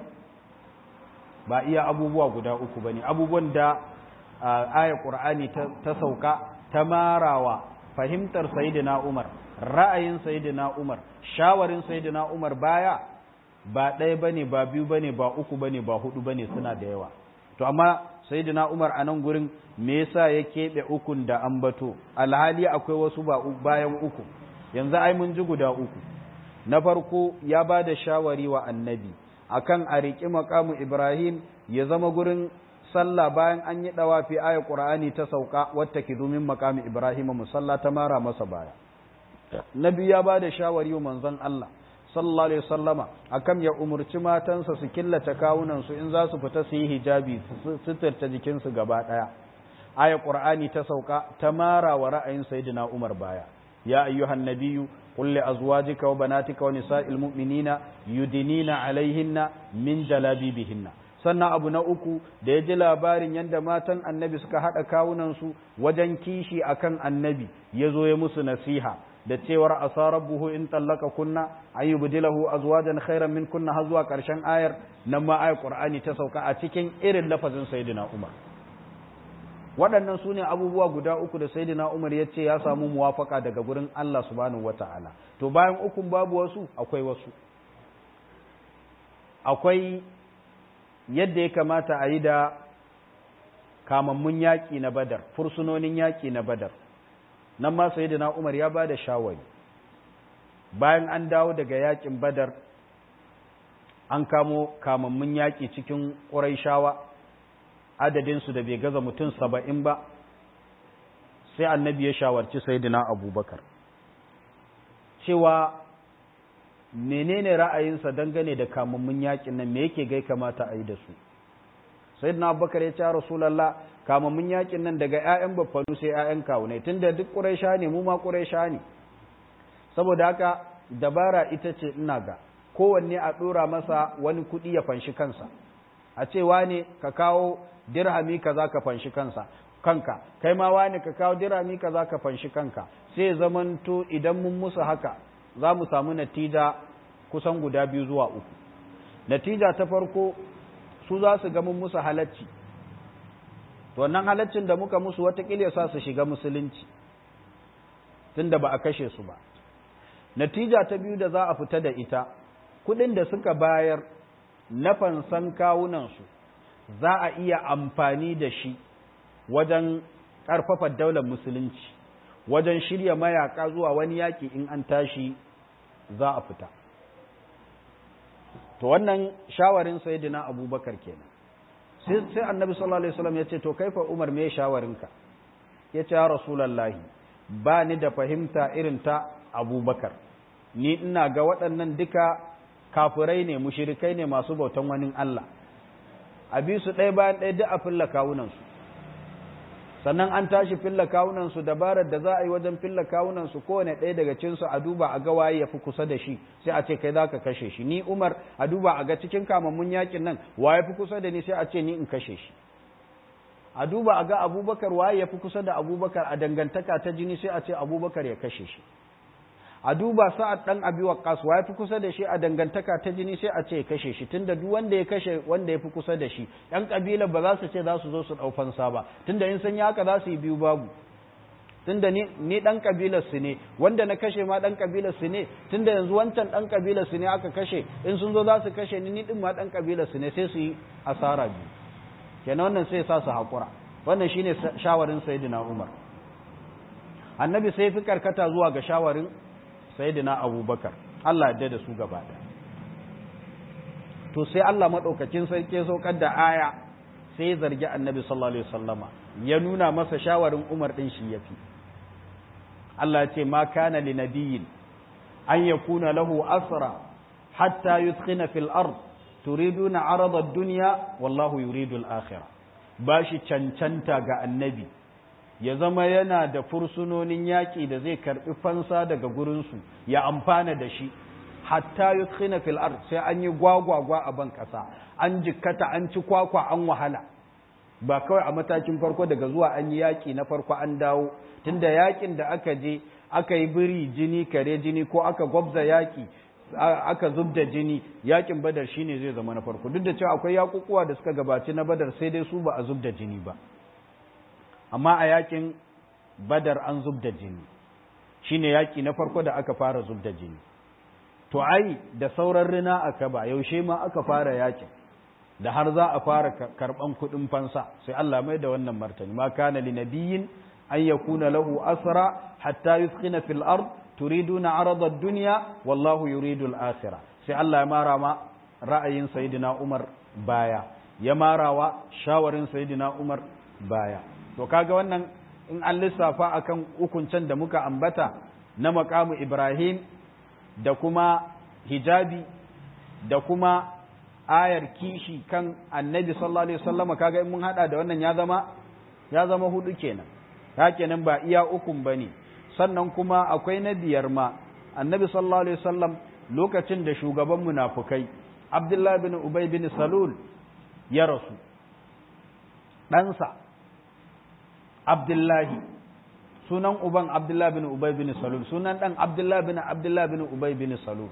Speaker 1: ba iya abubuwa guda uku ba ne abubuwan da aya ƙur'ani ta sauka ta marawa fahimtar sayyidina umar ra'ayin sayyidina umar shawarin sayyidina umar baya ba ɗaya ba ne ba biyu ba ne ba uku ba ne ba hudu ba ne suna da yawa to amma sayyidina umar a nan gurin me yasa ya keɓe ukun da ambato alhali akwai wasu ba bayan uku yanzu ai mun ji guda uku na farko ya ba da shawari wa annabi akan a riƙi maƙamu ibrahim ya zama gurin sallah bayan an yi ɗawafi ayar ƙur'ani ta sauka wata ki domin maƙamu ibrahim musalla ta mara masa baya na biyu ya ba da shawari wa manzon allah sallallahu alaihi wasallama akan ya umurci matansa su killace kawunan su in za su fita su yi hijabi su suturta jikinsu gaba daya aya qur'ani ta sauka ta mara wa ra'ayin sayyidina umar baya ya ayyuhan nabiyyu qul li azwajika wa banatika wa nisa'il mu'minina yudinina alaihinna min jalabibihinna sannan abu na uku da ya ji labarin yadda matan annabi suka haɗa kawunansu wajen kishi akan annabi ya zo ya musu nasiha da cewar asa rabbuhu in tallaka kunna an yubdilahu azwajan khairan min kunna har zuwa karshen ayar nan ma ayar qur'ani ta sauka a cikin irin lafazin sayyidina umar waɗannan su ne abubuwa guda uku da sayyidina umar ya ce ya samu muwafaka daga gurin Allah subhanahu wata'ala to bayan ukun babu wasu akwai wasu akwai yadda ya kamata a yi da kamammun yaƙi na badar fursunonin yaƙi na badar nan ma sayyidina Umar ya ba da shawari bayan an dawo daga yakin badar an kamo kamammun yaƙi cikin ƙuraishawa adadinsu da bai gaza mutum saba'in ba sai annabi ya shawarci saidina abubakar cewa menene ra'ayinsa dangane da kamammun yaƙin nan me yake gai kamata a yi da su saidina abubakar ya ce rasulallah kamammun yaƙin nan daga 'ya'yan baffanu sai 'ya'yan kawunai tunda duk ƙuraisha ne mu ma ƙuraisha ne saboda haka dabara ita ce ina ga kowanne a ɗora masa wani kuɗi ya fanshi kansa a ce wane ka kawo dirhami kaza ka fanshi kansa kanka kai ma wane ka kawo dirhami kaza ka fanshi kanka sai zamanto idan mun musu haka za mu samu natija kusan guda biyu zuwa uku natija ta farko su za su ga mun musu halacci to wannan halaccin da muka musu watakila ya sa su shiga musulunci tunda ba a kashe su ba natija ta biyu da za a fita da ita kuɗin da suka bayar na fansan kawunansu za a iya amfani da shi wajen ƙarfafa daular musulunci wajen shirya mayaka zuwa wani yaƙi in an tashi za a fita to wannan shawarin sayyidina abubakar kenan sai annabi sallallahu alaihi wasallam ya ce to kaifa umar me shawarinka ya ce ya rasulallahi ba ni da fahimta irin ta abubakar ni ina ga waɗannan duka kafirai ne mushirikai ne masu bautan wani Allah a bi su ɗaya bayan ɗaya duk a filla kawunansu sannan an tashi filla kawunansu dabarar da za a yi wajen filla kawunansu kowane ɗaya daga cinsu a duba a ga waye ya fi kusa da shi sai a ce kai za ka kashe shi ni umar a duba a ga cikin kamammun yakin nan waye fi kusa da ni sai a ce ni in kashe shi a duba a ga abubakar waye ya fi kusa da abubakar a dangantaka ta jini sai a ce abubakar ya kashe shi a duba sa'ad dan abi waqqas wa yafi kusa da shi a dangantaka ta jini sai a ce kashe shi tunda duk wanda ya kashe wanda yafi kusa da shi yan kabila ba za su ce za su zo su dau fansa ba tunda in san haka za su yi biyu babu tunda ni ni dan kabilar su ne wanda na kashe ma dan kabilar su ne tunda yanzu wancan dan kabilar su ne aka kashe in sun zo za su kashe ni ni din ma dan kabilar su ne sai su yi asara biyu kenan wannan sai sa su hakura wannan shine shawarin sayyidina Umar annabi sai fi karkata zuwa ga shawarin sayyidina abubakar Allah yadda da su gaba to sai Allah maɗaukacin sarki saukar da aya sai zargi annabi sallallahu alaihi wasallama ya nuna masa shawarin Umar din shi yafi Allah ya ce ma kana li nabiyyin an yakuna lahu asra hatta yuskhina fil ard turiduna arada ad-dunya wallahu yuridu al-akhirah bashi cancanta ga annabi ya zama yana da fursunonin yaƙi da zai karɓi fansa daga gurinsu ya amfana da shi hatta yudkhina fil ard sai an yi gwagwagwa a ban ƙasa an jikkata an ci kwakwa an wahala ba kawai a matakin farko daga zuwa an yi yaƙi na farko an dawo tunda yaƙin da aka je aka yi biri jini kare jini ko aka gwabza yaƙi aka zub da jini yaƙin badar shine zai zama na farko duk da cewa akwai yaƙuƙuwa da suka gabaci na badar sai dai su ba a zub da jini ba amma a yakin badar an zub da jini shine yaki na farko da aka fara zub da jini to ai da sauran rina aka ba yaushe ma aka fara yakin da har za a fara karban kuɗin fansa sai Allah mai da wannan martani ma kana li nabiyyin an yakuna lahu asra hatta yuskhina fil ard turiduna arada ad-dunya wallahu yuridu al-akhirah sai Allah ya mara ma ra'ayin sayyidina Umar baya ya marawa shawarin sayyidina Umar baya to kaga wannan in an lissafa akan hukuncen da muka ambata na makamu Ibrahim da kuma hijabi da kuma ayar kishi kan annabi sallallahu alaihi wasallama kaga in mun hada da wannan ya zama ya zama hudu kenan ta kenan ba iya ukun bane sannan kuma akwai na biyar ma annabi sallallahu alaihi wasallam lokacin da shugaban munafukai Abdullah bin Ubay bin Salul ya rasu ɗansa Abdullahi sunan uban Abdullah bin Ubay bin Salul sunan dan Abdullah bin Abdullah bin Ubay bin Salul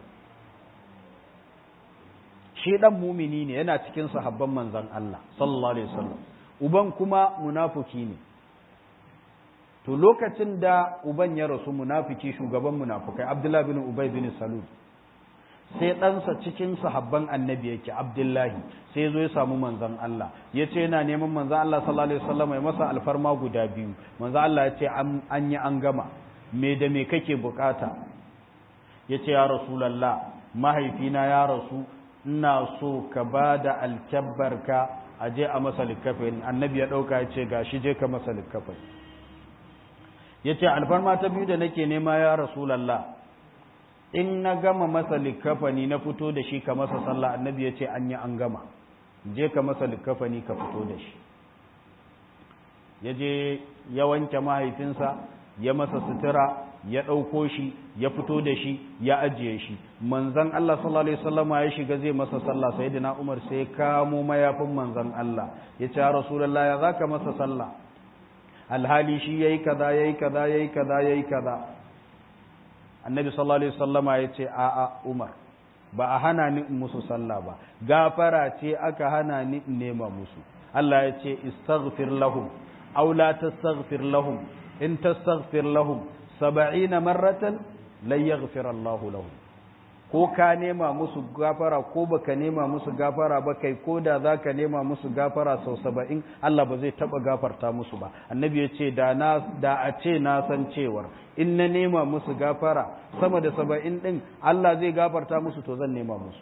Speaker 1: shi dan mumini ne yana cikin sahabban manzon Allah sallallahu alaihi wasallam uban kuma munafiki ne to lokacin da uban ya rasu munafiki shugaban munafikai Abdullah bin Ubay bin Salul sai ɗansa cikin sahabban annabi yake abdullahi sai ya zo ya samu manzan Allah ya ce yana neman manzan Allah sallallahu alaihi wasallam ya masa alfarma guda biyu manzan Allah ya ce an yi an gama me da me kake bukata ya ce ya rasulallah mahaifina ya rasu ina so ka ba da alkyabbarka a je a masa likkafin annabi ya ɗauka ya ce ga shi je ka masa likkafin ya ce alfarma ta biyu da nake nema ya rasulallah in na gama masa likkafani na fito da shi ka masa sallah annabi ya ce an yi an gama je ka masa likkafani ka fito da shi ya je ya wanke mahaifinsa ya masa sutura ya ɗauko shi ya fito da shi ya ajiye shi manzan Allah sallallahu alaihi wasallam ya shiga zai masa sallah sayyidina Umar sai kamo mayafin manzan Allah ya ce Rasulullah ya zaka masa sallah alhali shi yayi kaza yayi kaza yayi kaza yayi kaza annabi sallallahu alaihi wasallama ya ce a a Umar ba a hana ni in musu sallah ba gafara ce aka hana ni in nema musu Allah ya ce istaghfir lahum aw la tastaghfir lahum in tastaghfir lahum saba'ina marratan lan yaghfir Allah lahum ko ka nema musu gafara ko baka nema musu gafara ba kai ko da zaka nema musu gafara sau saba'in Allah ba zai taba gafarta musu ba annabi ya ce da na da a ce na san cewar in na nema musu gafara sama da saba'in din Allah zai gafarta musu to zan nema musu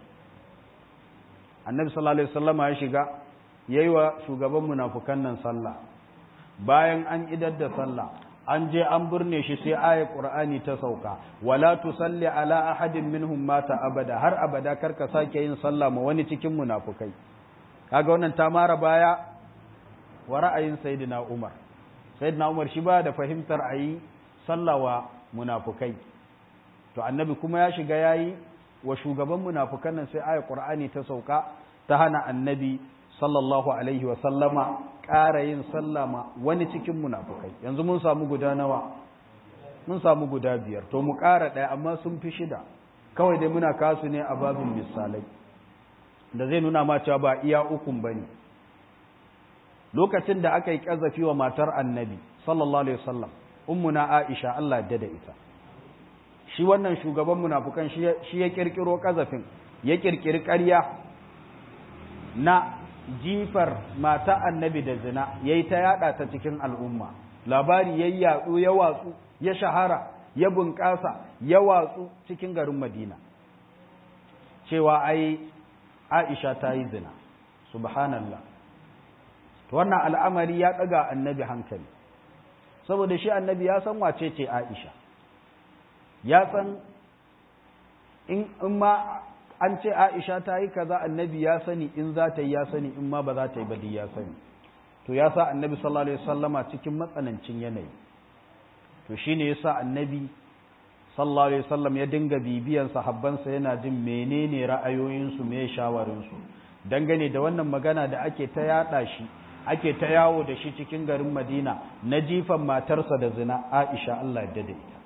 Speaker 1: annabi sallallahu alaihi wasallam ya shiga yayi wa shugaban munafukan nan sallah bayan an idar da sallah an je an burne shi sai ayat qur'ani ta sauka wala tusalli ala ahadin minhum mata abada har abada karka sake yin sallah ma wani cikin munafukai kaga wannan ta mara baya wa ra'ayin sayyidina umar sayyidina umar shi ba da fahimtar ayi sallah wa munafukai to annabi kuma ya shiga yayi wa shugaban munafukan nan sai ayat qur'ani ta sauka ta hana annabi sallallahu alaihi wa sallama ƙara yin sallama wani cikin munafukai yanzu mun samu guda nawa mun samu guda biyar to mu ƙara ɗaya amma sun fi shida kawai dai muna kasu ne a babin misalai da zai nuna ma cewa ba iya ukun ba ne lokacin da aka yi ƙazafi wa matar annabi sallallahu alaihi wasallam ummuna aisha Allah ya da ita shi wannan shugaban munafukan shi ya kirkiro ƙazafin ya kirkiri ƙarya na jifar mata annabi da zina ya yi ta yada ta cikin al'umma labari ya yatsu ya watsu ya shahara ya bunƙasa ya watsu cikin garin madina cewa ai aisha ta yi zina subhanallah wannan al'amari ya ɗaga annabi hankali saboda shi annabi ya san wace ce aisha ya san in ma an ce Aisha ta yi kaza annabi ya sani in za ta yi ya sani in ma ba za ta yi ba ya sani to ya sa annabi sallallahu alaihi wasallama cikin matsanancin yanayi to shine yasa annabi sallallahu alaihi wasallam ya dinga bibiyan sahabbansa yana jin menene ra'ayoyinsu me shawarinsu dangane da wannan magana da ake ta yada shi ake ta yawo da shi cikin garin Madina na jifan matarsa da zina Aisha Allah ya dade ita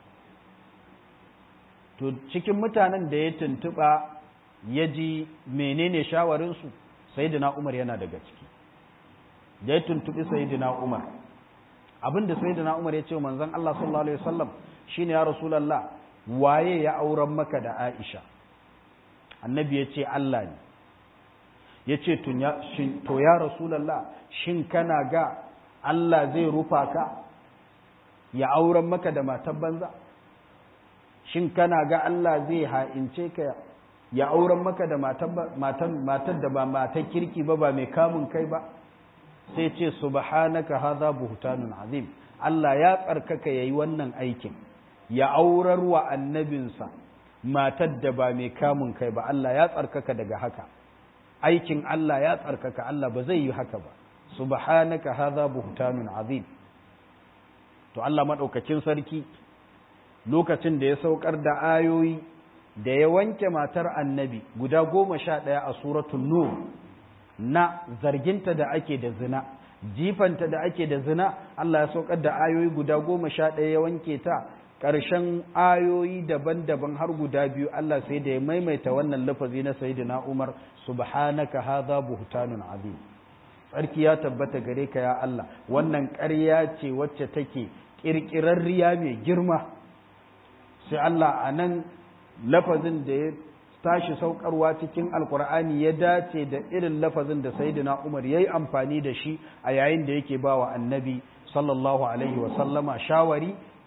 Speaker 1: to cikin mutanen da ya tuntuɓa ya ji menene shawarinsu sayidina umar yana daga ciki da ya tuntuɓi sayidina umar abinda sayidina umar ya ce manzon Allah sallallahu alaihi wasallam shine ya rasulullah waye ya auren maka da Aisha annabi ya ce Allah ne ya ce to ya rasulullah shin kana ga Allah zai rufa ka ya auren maka da matan banza shin kana ga Allah zai ha'ince ka ya auren maka da matar da ba matar kirki ba ba mai kamun kai ba sai ce subhanaka hadha buhtanun azim Allah ya tsarkaka yayi wannan aikin ya aurar wa annabinsa matar da ba mai kamun kai ba Allah ya tsarkaka daga haka aikin Allah ya tsarkaka Allah ba zai yi haka ba subhanaka hadha buhtanun azim to Allah madaukakin sarki lokacin da ya saukar da ayoyi da ya wanke matar annabi guda goma sha ɗaya a suratun nur na zarginta da ake da zina jifanta da ake da zina Allah ya saukar da ayoyi guda goma sha ɗaya ya wanke ta ƙarshen ayoyi daban-daban har guda biyu Allah sai da ya maimaita wannan lafazi na sayyidina Umar subhanaka hadha buhtanun azim tsarki ya tabbata gare ka ya Allah wannan ƙarya ce wacce take ƙirƙirarriya mai girma sai Allah a nan lafazin da ya tashi saukarwa cikin alkur'ani ya dace da irin lafazin da sayyidina Umar yayi amfani da shi a yayin da yake bawa annabi sallallahu alaihi wa sallama shawari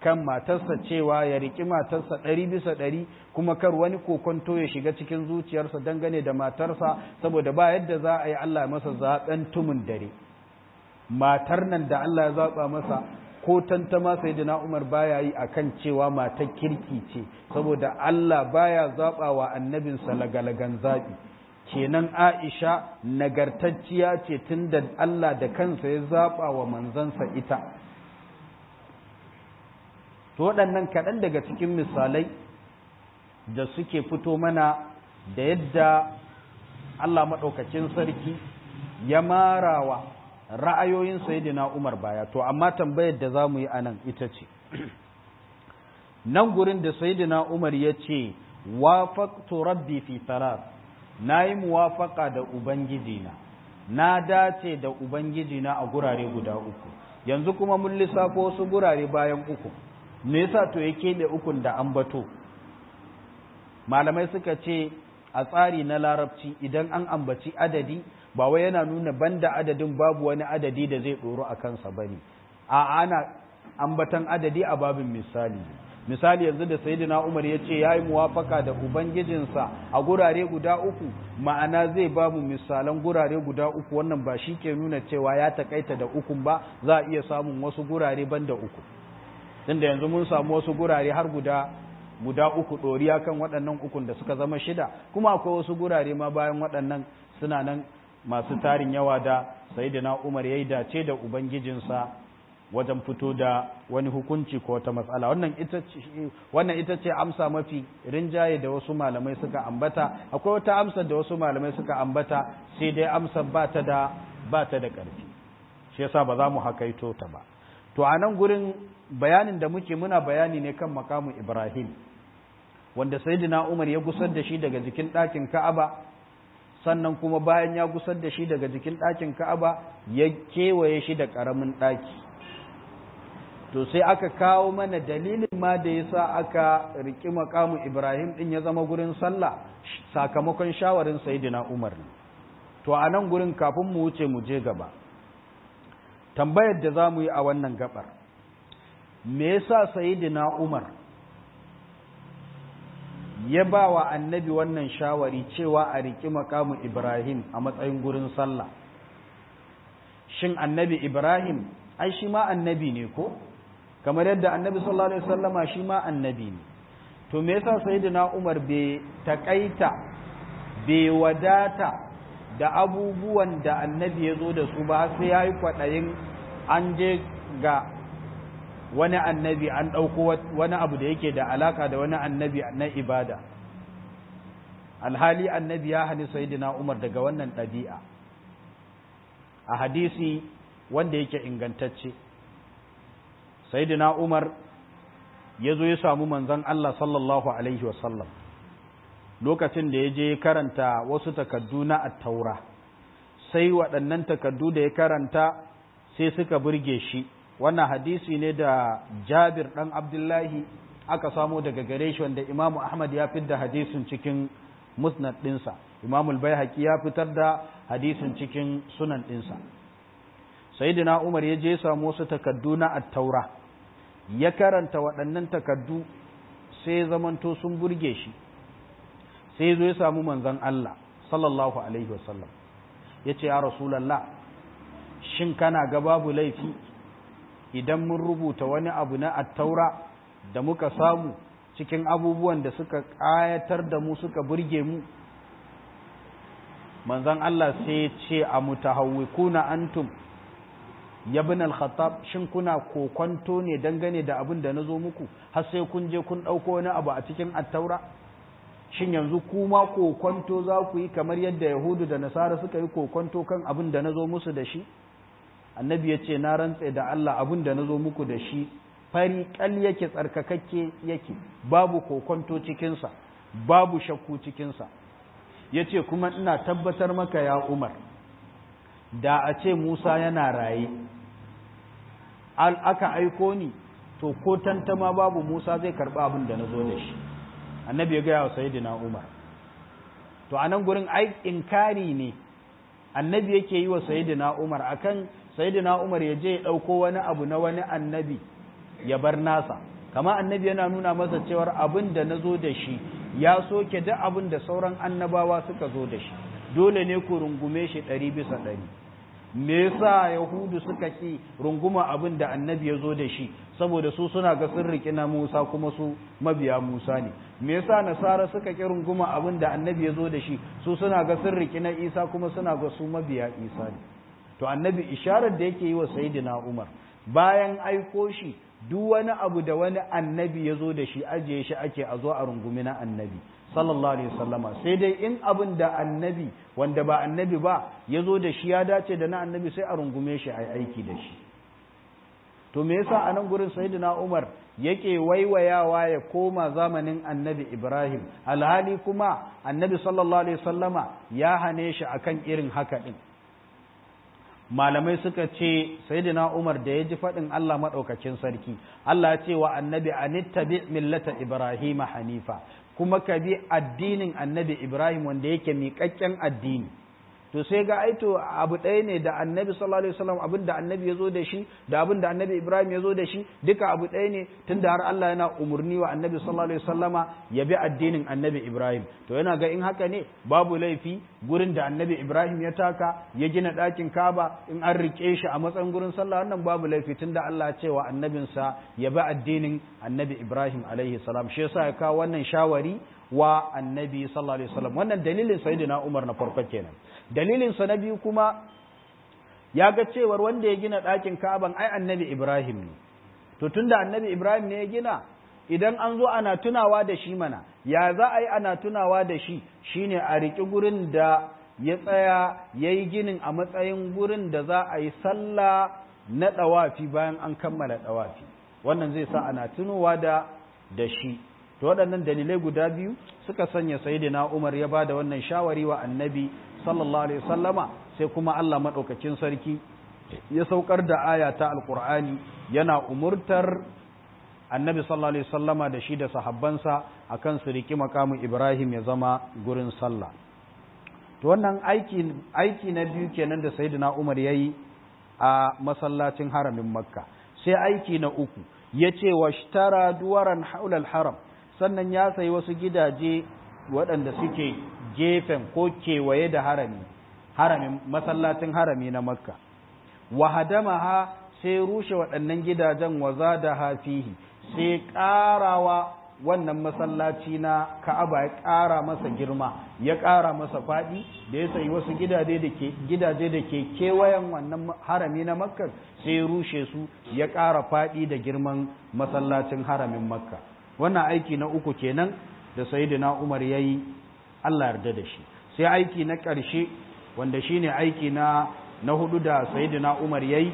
Speaker 1: kan matarsa cewa ya riƙi matarsa ɗari bisa ɗari kuma kar wani kokonto ya shiga cikin zuciyarsa dangane da matarsa saboda ba yadda za a yi Allah masa zaɓen tumin dare matar nan da Allah ya zaɓa masa ko tantama sai da na Umar baya yi akan cewa matar kirki ce saboda Allah baya zaɓa wa annabinsa lagalagan zaɓi kenan Aisha nagartacciya ce tun da Allah da kansa ya zaɓa wa manzansa ita to waɗannan kaɗan daga cikin misalai da suke fito mana da yadda Allah maɗaukacin sarki ya marawa ra'ayoyin sayidina Umar baya to amma tambayar da za mu yi anan ita ce nan gurin da sayidina Umar ya ce wafaqtu rabbi fi thalath nayi muwafaqa da ubangijina na dace da ubangijina a gurare guda uku yanzu kuma mun lissafo wasu gurare bayan uku me yasa to ya keɓe ukun da ambato malamai suka ce a tsari na larabci idan an ambaci adadi ba wai yana nuna banda adadin babu wani adadi da zai ɗoro a kansa ba ne a ana ambatan adadi a babin misali misali yanzu da sayyidina umar ya ce ya yi muwafaka da ubangijinsa a gurare guda uku ma'ana zai ba mu misalan gurare guda uku wannan ba shi ke nuna cewa ya takaita da ukun ba za a iya samun wasu gurare banda uku tunda yanzu mun samu wasu gurare har guda guda uku ɗoriya kan waɗannan ukun da suka zama shida kuma akwai wasu gurare ma bayan waɗannan suna nan masu tarin yawa da sayyidina Umar yayi dace da ubangijinsa wajen fito da wani hukunci ko wata matsala wannan ita ce wannan ita ce amsa mafi rinjaye da wasu malamai suka ambata akwai wata amsa da wasu malamai suka ambata sai dai amsa ba ta da ba ta da ƙarfi shi yasa ba za mu hakaito ta ba to a nan gurin bayanin da muke muna bayani ne kan makamu Ibrahim wanda sayyidina Umar ya gusar da shi daga jikin ɗakin Ka'aba sannan kuma bayan ya gusar da shi daga jikin ɗakin Ka'aba ya kewaye shi da ƙaramin ɗaki to sai aka kawo mana dalilin ma da yasa aka riki makamu Ibrahim din ya zama gurin sallah sakamakon shawarin sayyidina Umar to a nan gurin kafin mu wuce mu je gaba tambayar da za mu yi a wannan gabar me yasa sayyidina Umar ya ba wa annabi wannan shawari cewa a riƙi makamu Ibrahim a matsayin gurin sallah shin annabi Ibrahim ai shi ma annabi ne ko kamar yadda annabi sallallahu alaihi wasallama shi ma annabi ne to me yasa sayyidina Umar bai takaita bai wadata da abubuwan da annabi ya zo da su ba sai ya yi kwaɗayin an je ga wani annabi an ɗauko wani abu da yake da alaka da wani annabi na ibada alhali annabi ya hani sayidina umar daga wannan ɗabi'a a hadisi wanda yake ingantacce sayidina umar ya zo ya samu manzon Allah sallallahu alaihi wasallam lokacin da ya je karanta wasu takaddu na attaura sai waɗannan takaddu da ya karanta sai suka burge shi wannan hadisi ne da jabir ɗan abdullahi aka samo daga gare shi wanda imamu ahmad ya fitar da hadisin cikin musnad ɗinsa imamu albayhaqi ya fitar da hadisin cikin sunan ɗinsa sayyidina umar ya je samu wasu takaddu na attaura ya karanta waɗannan takaddu sai zamanto sun burge shi sai zo ya samu manzon Allah sallallahu alaihi wasallam ya ce ya rasulallah shin kana ga babu laifi idan mun rubuta wani abu na attaura da muka samu cikin abubuwan da suka ƙayatar da mu suka burge mu manzon Allah sai ya ce a mutahawwikuna antum yabin al-khattab shin kuna kokonto ne dangane da abin da na zo muku har sai kun je kun ɗauko wani abu a cikin attaura shin yanzu kuma kokonto za ku yi kamar yadda yahudu da nasara suka yi kokonto kan abin da na zo musu da shi annabi ya ce na rantse da allah abin da na zo muku da shi fari kal yake tsarkakakke yake babu kokonto cikinsa babu shakku cikinsa ya ce kuma ina tabbatar maka ya umar da a ce musa yana raye aka aiko ni to ko tantama babu musa zai karɓi abin da na zo da shi annabi ya gaya wa sayyidina Umar to anan gurin ai inkari ne annabi yake yi wa sayyidina Umar akan sayyidina Umar ya je ya dauko wani abu na wani annabi ya bar nasa kama annabi yana nuna masa cewar abin da na zo da shi ya soke duk abin da sauran annabawa suka zo da shi dole ne ku rungume shi ɗari bisa ɗari me yasa yahudu suka ki runguma abin da annabi ya zo da shi saboda su suna ga sun riƙi na musa kuma su mabiya musa ne me yasa nasara suka ki runguma abin da annabi ya zo da shi su suna ga sun riƙi na isa kuma suna ga su mabiya isa ne to annabi isharar da yake yi wa sayyidina umar bayan aiko shi duk wani abu da wani annabi ya zo da shi ajiye shi ake a zo a rungumi na annabi sallallahu alaihi wasallama sai dai in abin da annabi wanda ba annabi ba ya zo da shi ya dace da na annabi sai a rungume shi a aiki da shi to me yasa a nan gurin sayyidina umar yake waiwayawa ya koma zamanin annabi ibrahim alhali kuma annabi sallallahu alaihi wasallama ya hane shi akan irin haka din malamai suka ce sayyidina Umar da ya ji faɗin Allah maɗaukacin sarki Allah ya ce wa annabi anittabi millata Ibrahim hanifa kuma ka bi addinin annabi Ibrahim wanda yake miƙaƙƙen addini to sai ga aito abu ɗaya ne da annabi sallallahu alaihi wasallam abin da annabi ya zo da shi da abin da annabi Ibrahim ya zo da shi duka abu ɗaya ne tunda har Allah yana umurni wa annabi sallallahu alaihi wasallama ya bi addinin annabi Ibrahim to yana ga in haka ne babu laifi gurin da annabi Ibrahim ya taka ya gina ɗakin Kaaba in an rike shi a matsayin gurin sallah wannan babu laifi tunda Allah ya ce wa annabinsa ya bi addinin annabi Ibrahim alaihi salam shi yasa ya kawo wannan shawari wa annabi sallallahu alaihi wasallam wannan dalilin sayyidina Umar na farko kenan dalilin sa na biyu kuma ya ga cewar wanda ya gina ɗakin Ka'aban ai annabi Ibrahim ne to tunda annabi Ibrahim ne ya gina idan an zo ana tunawa da shi mana ya za a yi ana tunawa da shi shine a riƙi gurin da ya tsaya ya yi ginin a matsayin gurin da za a yi sallah na ɗawafi bayan an kammala ɗawafi wannan zai sa ana tunowa da da shi to waɗannan dalilai guda biyu suka sanya sayyidina Umar ya bada wannan shawari wa annabi sallallahu alaihi wasallama sai kuma Allah madaukakin sarki ya saukar da aya ta alqur'ani yana umurtar annabi sallallahu alaihi wasallama da shi da sahabbansa akan su riki makamin Ibrahim ya zama gurin sallah to wannan aiki aiki na biyu kenan da sayyidina Umar yayi a masallacin haramin Makka sai aiki na uku yace washtara duwaran haulal haram sannan ya sayi wasu gidaje waɗanda suke gefen ko kewaye da harami haramin masallacin harami na makka wa hadamaha sai rushe waɗannan gidajen waza da hafihi sai ƙarawa wannan masallaci na ka'aba ya ƙara masa girma ya ƙara masa faɗi da ya sayi wasu gidaje da ke gidaje da ke kewayen wannan harami na makka sai rushe su ya ƙara faɗi da girman masallacin haramin makka wannan aiki na uku kenan da sayyidina Umar yayi Allah yarda da shi sai aiki na ƙarshe wanda shine aiki na na hudu da sayyidina Umar yayi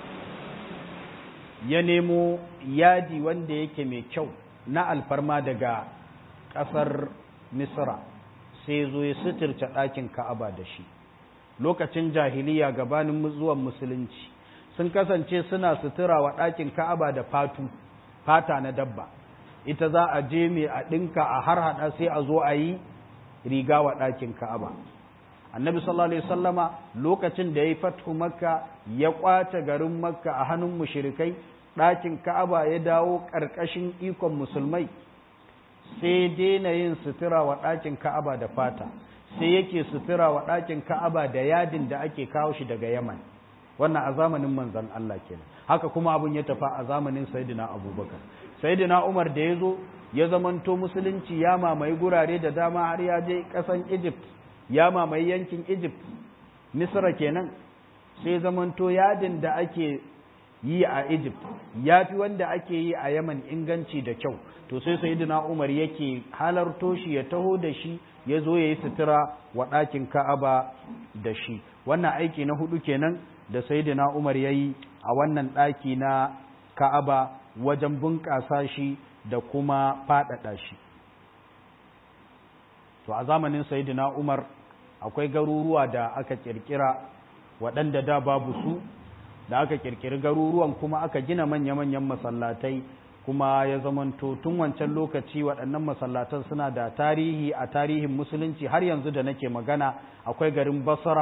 Speaker 1: ya nemo yadi wanda yake mai kyau na alfarma daga ƙasar Misra sai zo ya suturta ɗakin Ka'aba da shi lokacin jahiliya gabanin zuwan musulunci sun kasance suna sutura wa ɗakin Ka'aba da fatu fata na dabba ita za a je mai a ɗinka a har haɗa sai a zo a yi riga wa ɗakin ka'aba annabi sallallahu alaihi sallama lokacin da ya yi fathu makka ya ƙwace garin makka a hannun mushrikai ɗakin ka'aba ya dawo ƙarƙashin ikon musulmai sai daina yin sutura wa ɗakin ka'aba da fata sai yake sutura wa ɗakin ka'aba da yadin da ake kawo shi daga yaman wannan a zamanin manzon Allah kenan haka kuma abun ya tafa a zamanin sayyidina abubakar sayyidina umar da ya zo ya zamanto musulunci ya mamaye gurare da dama har ya je kasan egypt ya mamaye yankin egypt misra kenan sai zamanto yadin da ake yi a egypt ya fi wanda ake yi a yaman inganci da kyau to sai sayyidina umar yake halarto shi ya taho da shi ya zo ya yi sutura wa ɗakin ka'aba da shi wannan aiki na hudu kenan da sayyidina umar ya yi a wannan ɗaki na ka'aba wajen bunƙasa shi da kuma faɗaɗa shi to a zamanin sayyidina umar akwai garuruwa da aka ƙirƙira waɗanda da babu su da aka ƙirƙiri garuruwan kuma aka gina manya-manyan masallatai kuma ya zamanto tun wancan lokaci waɗannan masallatan suna da tarihi a tarihin musulunci har yanzu da nake magana akwai garin basra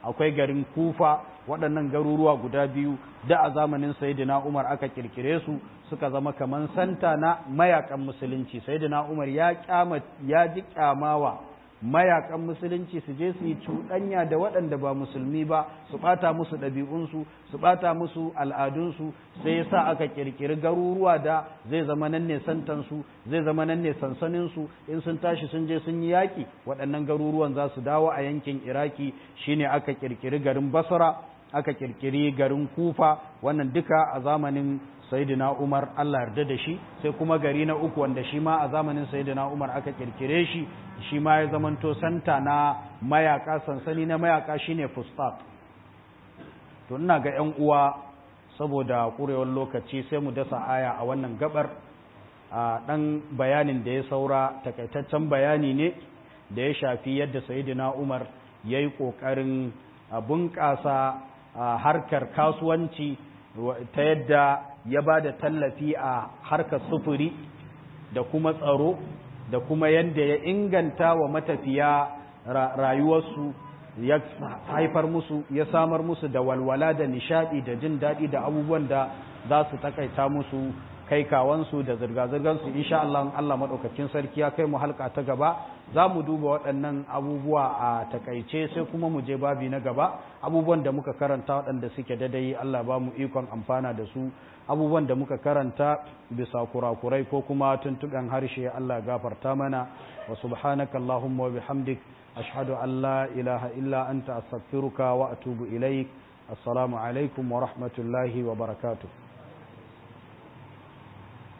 Speaker 1: akwai garin kufa waɗannan garuruwa guda biyu da a zamanin sayyidina umar aka kirkire su suka zama kaman santa na mayakan musulunci sayyidina umar ya kyama ya ji kyamawa mayakan musulunci su je su yi cuɗanya da waɗanda ba musulmi ba su ɓata musu ɗabi'unsu su ɓata musu al'adunsu sai ya sa aka ƙirƙiri garuruwa da zai zama nan ne santansu zai zama nan ne sansaninsu in sun tashi sun je sun yi yaƙi waɗannan garuruwan za su dawo a yankin iraki shine aka ƙirƙiri garin basra aka ƙirƙiri garin kufa wannan duka a zamanin sayyidina Umar Allah yarda da shi sai kuma gari na uku wanda shi ma a zamanin sayyidina Umar aka kirkire shi shi ma ya zamanto santa na mayaka sansani na mayaka shine Fustat to ina ga ƴan uwa saboda kurewar lokaci sai mu dasa aya a wannan gabar a dan bayanin da ya saura takaitaccen bayani ne da ya shafi yadda sayyidina Umar yayi kokarin bunƙasa harkar kasuwanci ta yadda ya ba da tallafi a harkar sufuri da kuma tsaro da kuma yadda ya inganta wa matafiya rayuwarsu ya haifar musu ya samar musu da walwala da nishadi da jin daɗi da abubuwan da za su takaita musu kai kawansu da zirga-zirgansu insha Allah Allah maɗaukakin sarki ya kai mu halka ta gaba za mu duba waɗannan abubuwa a takaice sai kuma mu je babi na gaba abubuwan da muka karanta waɗanda suke dadai Allah ba mu ikon amfana da su abubuwan da muka karanta bisa kurakurai ko kuma tuntuɓen harshe Allah gafarta mana wa subhanaka Allahumma wa bihamdik ashhadu an la ilaha illa anta astaghfiruka wa atubu ilaik assalamu alaikum wa rahmatullahi wa barakatuh